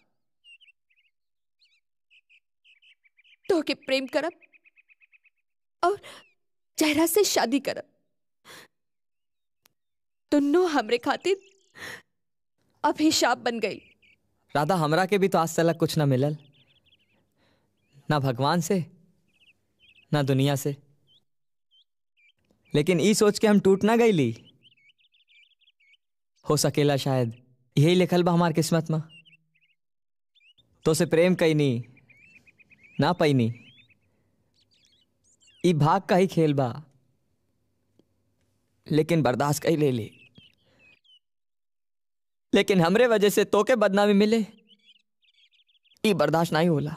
तो के प्रेम करब और जहरा से शादी करब दोनों हमरे खातिर अभिशाप बन गई राधा हमरा के भी तो आज तक कुछ ना मिलल ना भगवान से ना दुनिया से लेकिन ई सोच के हम टूट ना गईली हो सकेला शायद यही लिखल बा हमार किस्मत में तो से प्रेम कैनी ना पैनी ई भाग का ही खेल बा लेकिन बर्दाश्त कई ले ली लेकिन हमरे वजह से तोके बदनामी मिले ई बर्दाश्त नहीं होला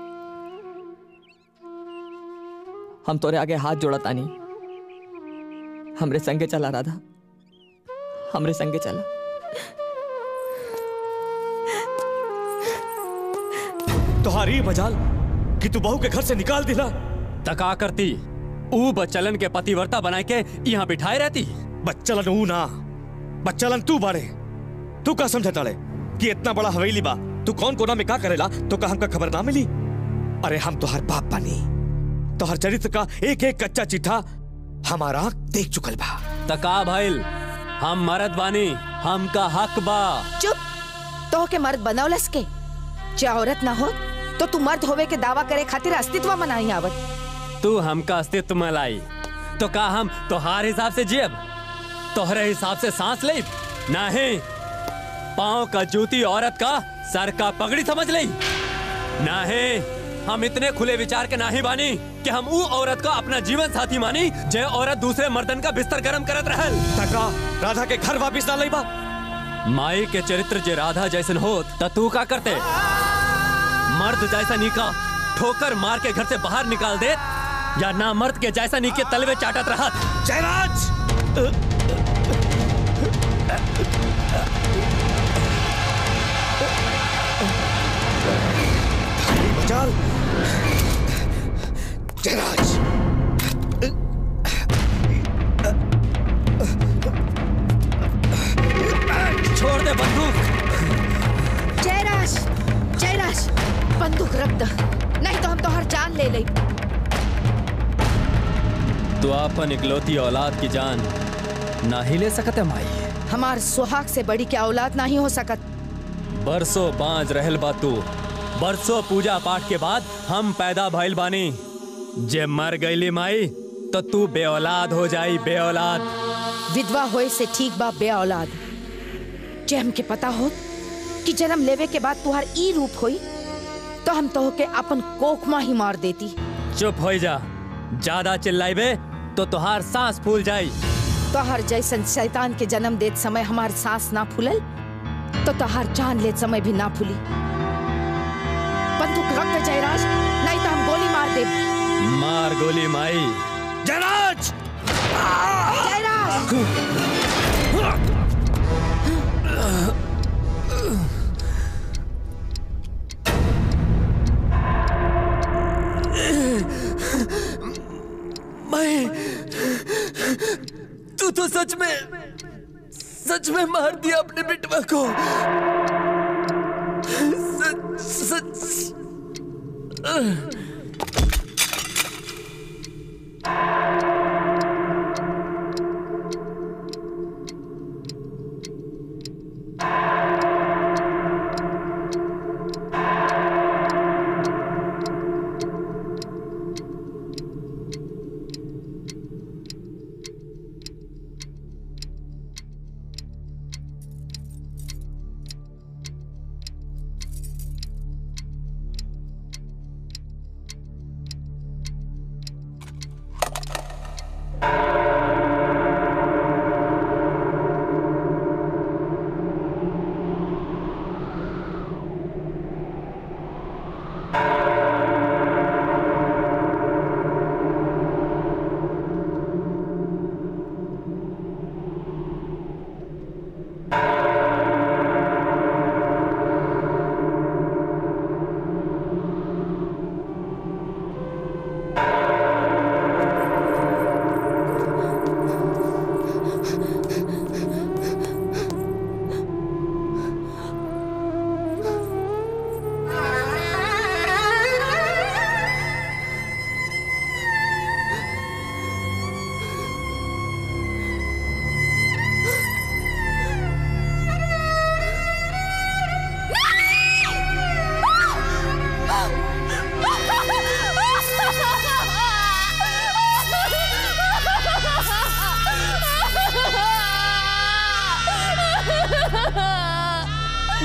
हम तोरे आगे हाथ जोड़ा तानी हमरे संगे चला राधा हमरे संगे चला तुम्हारी मजाल कि तू बहू के घर से निकाल दिला तका करती ऊ बच्चलन के पतिवर्ता बनाए के यहाँ बिठाए रहती बच्चलन ऊ ना बच्चलन तू बाड़े तू का समझता रे कि इतना बड़ा हवेली बा तू कौन कोना में का करेला तो का हमका खबर ना मिली अरे हम तोहर बाप बनी तोहर चरित्र का एक एक कच्चा चिट्ठा हमारा आँख देख चुकल बा तका भइल हम मरद बानी हमका हक बा चुप तो के मर्द बनौलस के जे औरत ना हो तो तू मर्द होवे के दावा करे खातिर अस्तित्व में नहीं आवत तू हमका अस्तित्व में लाई तो का हम तोहार हिसाब से जियब तोहरे हिसाब से सांस ले नहीं पाँव का जूती औरत का सर का पगड़ी समझ ले नहीं हम इतने खुले विचार के नाही बानी कि हम ऊ औरत का अपना जीवन साथी मानी जे औरत दूसरे मर्दन का बिस्तर गरम करत रहल तका राधा के घर वापिस ना लई बा माई के चरित्र जे राधा जैसन हो त तू का करते मर्द जैसा नीका ठोकर मार के घर से बाहर निकाल दे या ना मर्द के जैसा नी के तलवे चाटत रहत जयराज मजाल जयराज छोड़ दे बंदूक जयराज जयराज बंदूक रख द नहीं तो हम तोहर जान ले ले तू अपन इकलौती औलाद की जान ना ही ले सकत है माई हमार सुहाग से बड़ी क्या औलाद नहीं हो सकत बरसों बांझ रहल बा तू बरसों पूजा पाठ के बाद हम पैदा भइल बानी जे मर गईली माई तो तू बे औलाद हो जाई बे औलाद विधवा होए से ठीक बा बे औलाद जे हमके पता हो कि जन्म लेवे के बाद तुहार ई रूप होई तो हम तो के अपन कोखमा ही मार देती चुप हो जा ज्यादा चिल्लाइबे तो तुहार सांस फूल जाई तोहर जैसन शैतान के जन्म देत समय हमार सांस ना फूलल तो तोहर जान लेत समय भी ना फूली बंदूक रख दे जयराज नहीं तो हम गोली मार दे मार गोली माई जयराज जयराज मैं तू तो सच में सच में मार दिया अपने बेटवा को सच सच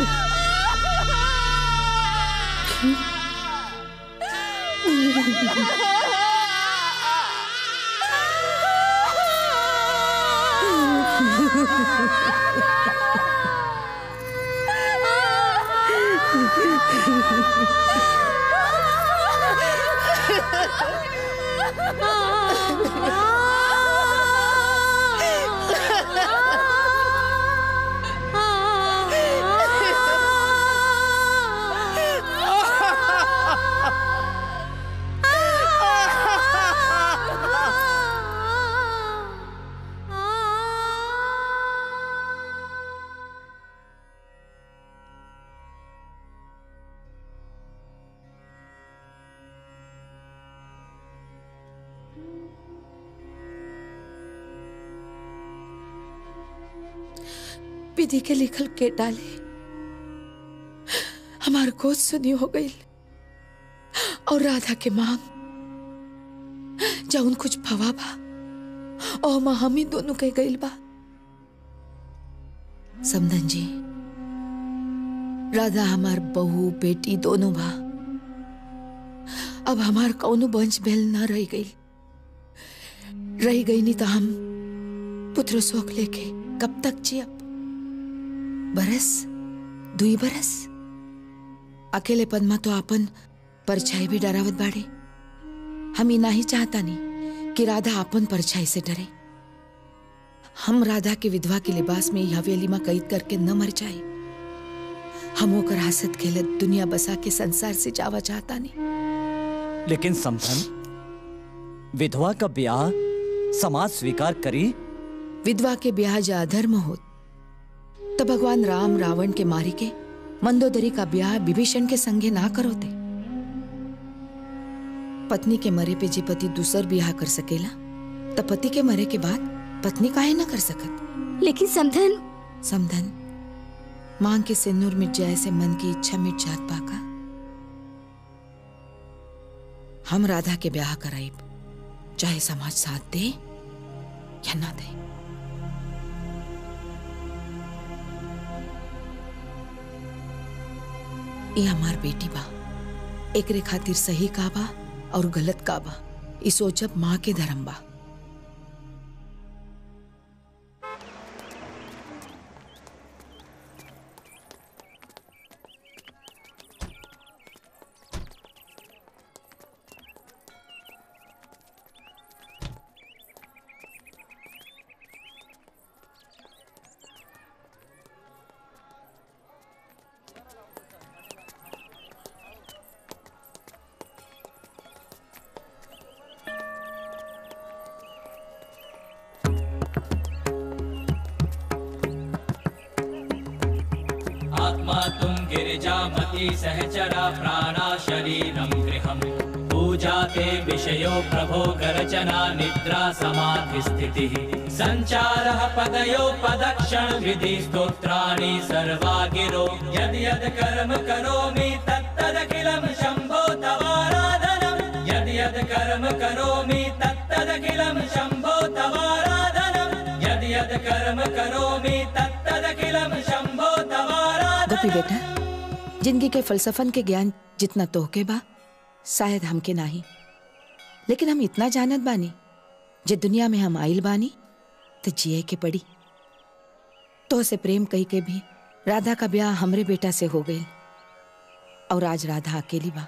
विधि के लिखल के डाले हमार गोद सुनी हो गई और राधा के मांग जौन कुछ भवा बा और माँ हम ही दोनों कह गई बा समधन जी राधा हमार बहू बेटी दोनों बा अब हमार कौनो वंश भेल न रह गई रह गई नहीं तो हम पुत्र शोक लेके कब तक जियब बरस दुई बरस अकेले पद्मा तो आपन परछाई भी डरावत बाड़े हम ही नहीं चाहता नहीं कि राधा आपन परछाई से डरे हम राधा के विधवा के लिबास में ही हवेली में कैद करके न मर जाए हम ओकर हसत खेलत दुनिया बसा के संसार से जावा चाहता नहीं लेकिन समधन विधवा का ब्याह समाज स्वीकार करी विधवा के ब्याह जा अधर्म हो तो भगवान राम रावण के मारी के मंदोदरी का ब्याह विभीषण के संगे ना करोते पत्नी के मरे पे जे पति दूसर ब्याह कर सकेला तो पति के मरे के बाद पत्नी काहे ना कर सकत लेकिन समधन समधन मांग के सिंदूर मिट जाए से मन की इच्छा मिट जात पाका हम राधा के ब्याह कराइब चाहे समाज साथ दे या ना दे ये हमार बेटी बा एकरे खातिर सही का बा और गलत का बा ई सोचब माँ के धर्म बा आत्मा तुम गिरिजामती सहचरा प्राणा शरीरं गृहम् पूजा ते विषयो प्रभो गर्जना निद्रा समाधि स्थितिः सञ्चारः पदयो पदक्षण विधि स्तोत्राणि सर्वा गिरो यद् यद् कर्म करोमि तत्तदखिलं शम्भो तवाराधनम् यद् यद् कर्म करोमि तत्तदखिलं शम्भो तवाराधनम् यद् यद् कर्म करोमि तत्तदखिलं शम्भो तवाराधनम् गोपी बेटा जिंदगी के फलसफन के ज्ञान जितना तोहके बा शायद हमके नाही लेकिन हम इतना जानत बानी जे दुनिया में हम आइल बानी तो जिए के पड़ी तो से प्रेम कही के भी राधा का ब्याह हमरे बेटा से हो गई और आज राधा अकेली बा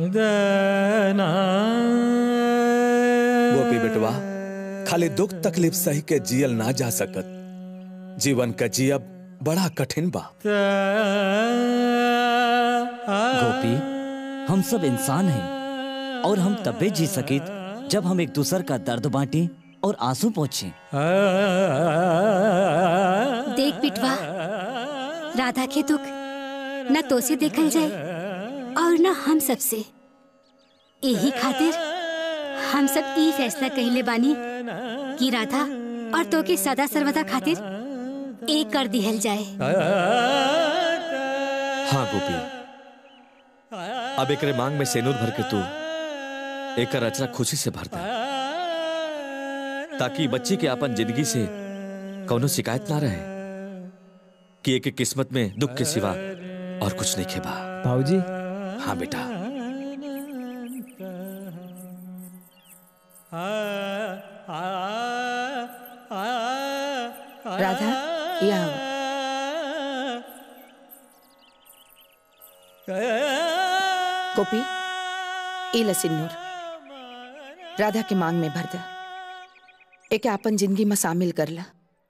गोपी बेटवा खाली दुख तकलीफ सही के जियल ना जा सकत जीवन का जियब बड़ा कठिन बा गोपी हम सब इंसान हैं और हम तबे जी सकित जब हम एक दूसर का दर्द बांटे और आंसू पहुंचे देख पिटवा राधा के दुख न तो से देखल जाए और न हम सब से यही खातिर हम सब ई फैसला कहले बानी कि राधा और तो के सदा सर्वदा खातिर एक कर दिहल जाए हाँ गोपी अब एक मांग में सेनूर भर के तू एक रचना खुशी से भर दे ताकि बच्ची के अपन जिंदगी से कौनो शिकायत ना रहे कि एक किस्मत में दुख के सिवा और कुछ नहीं खेबा भाऊजी हाँ बेटा राधा यहाँ आओ। गोपी ई ल सिन्नूर राधा के मांग में भर द एके आपन जिंदगी में शामिल कर ला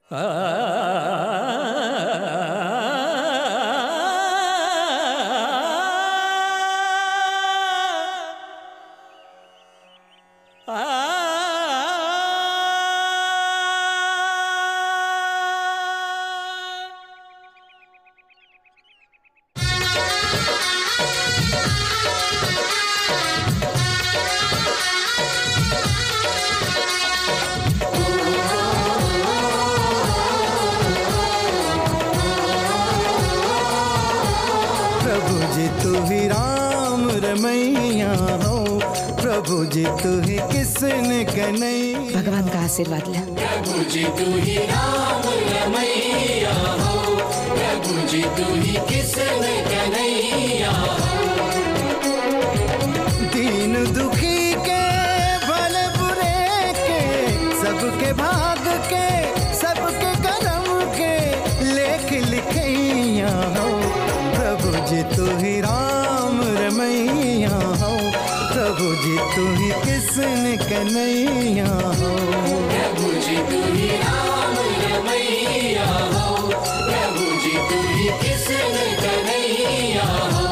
प्रभु जी तू ही राम रमैया हो प्रभु जी तू ही किसन कन्हैया भगवान का आशीर्वाद ला प्रभु जी तू ही राम रमैया हो प्रभु जी तू ही किसन कन्हैया दीन दुखी के भले बुरे के सबके भाग के सबके करम के लेख लिखैया हो प्रभु जी तू ही राम रमैया हो प्रभु जी तू ही किसन कन्हैया हो प्रभु जी तू ही राम रमैया हो प्रभु जी तू ही किसन कन्हैया हो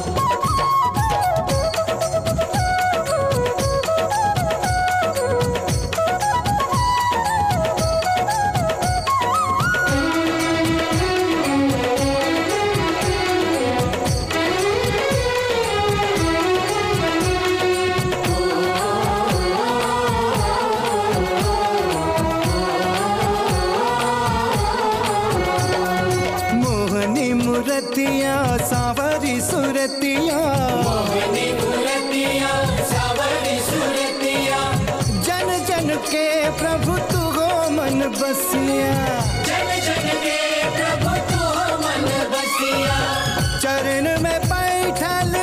मोहनी मूर्तिया सावरी सुरतिया मोहनी मूर्तिया सावरी सुरतिया जन जन के प्रभु तू हो मन बसिया जन जन के प्रभु तू मन बसिया चरण में बैठल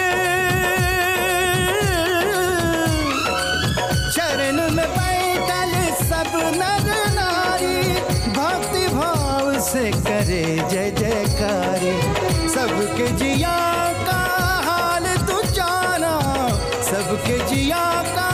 चरण में बैठल सब नर नारी भक्ति भाव से करे जय जयकारी सबके जिया का हाल तू जाना सबके जिया का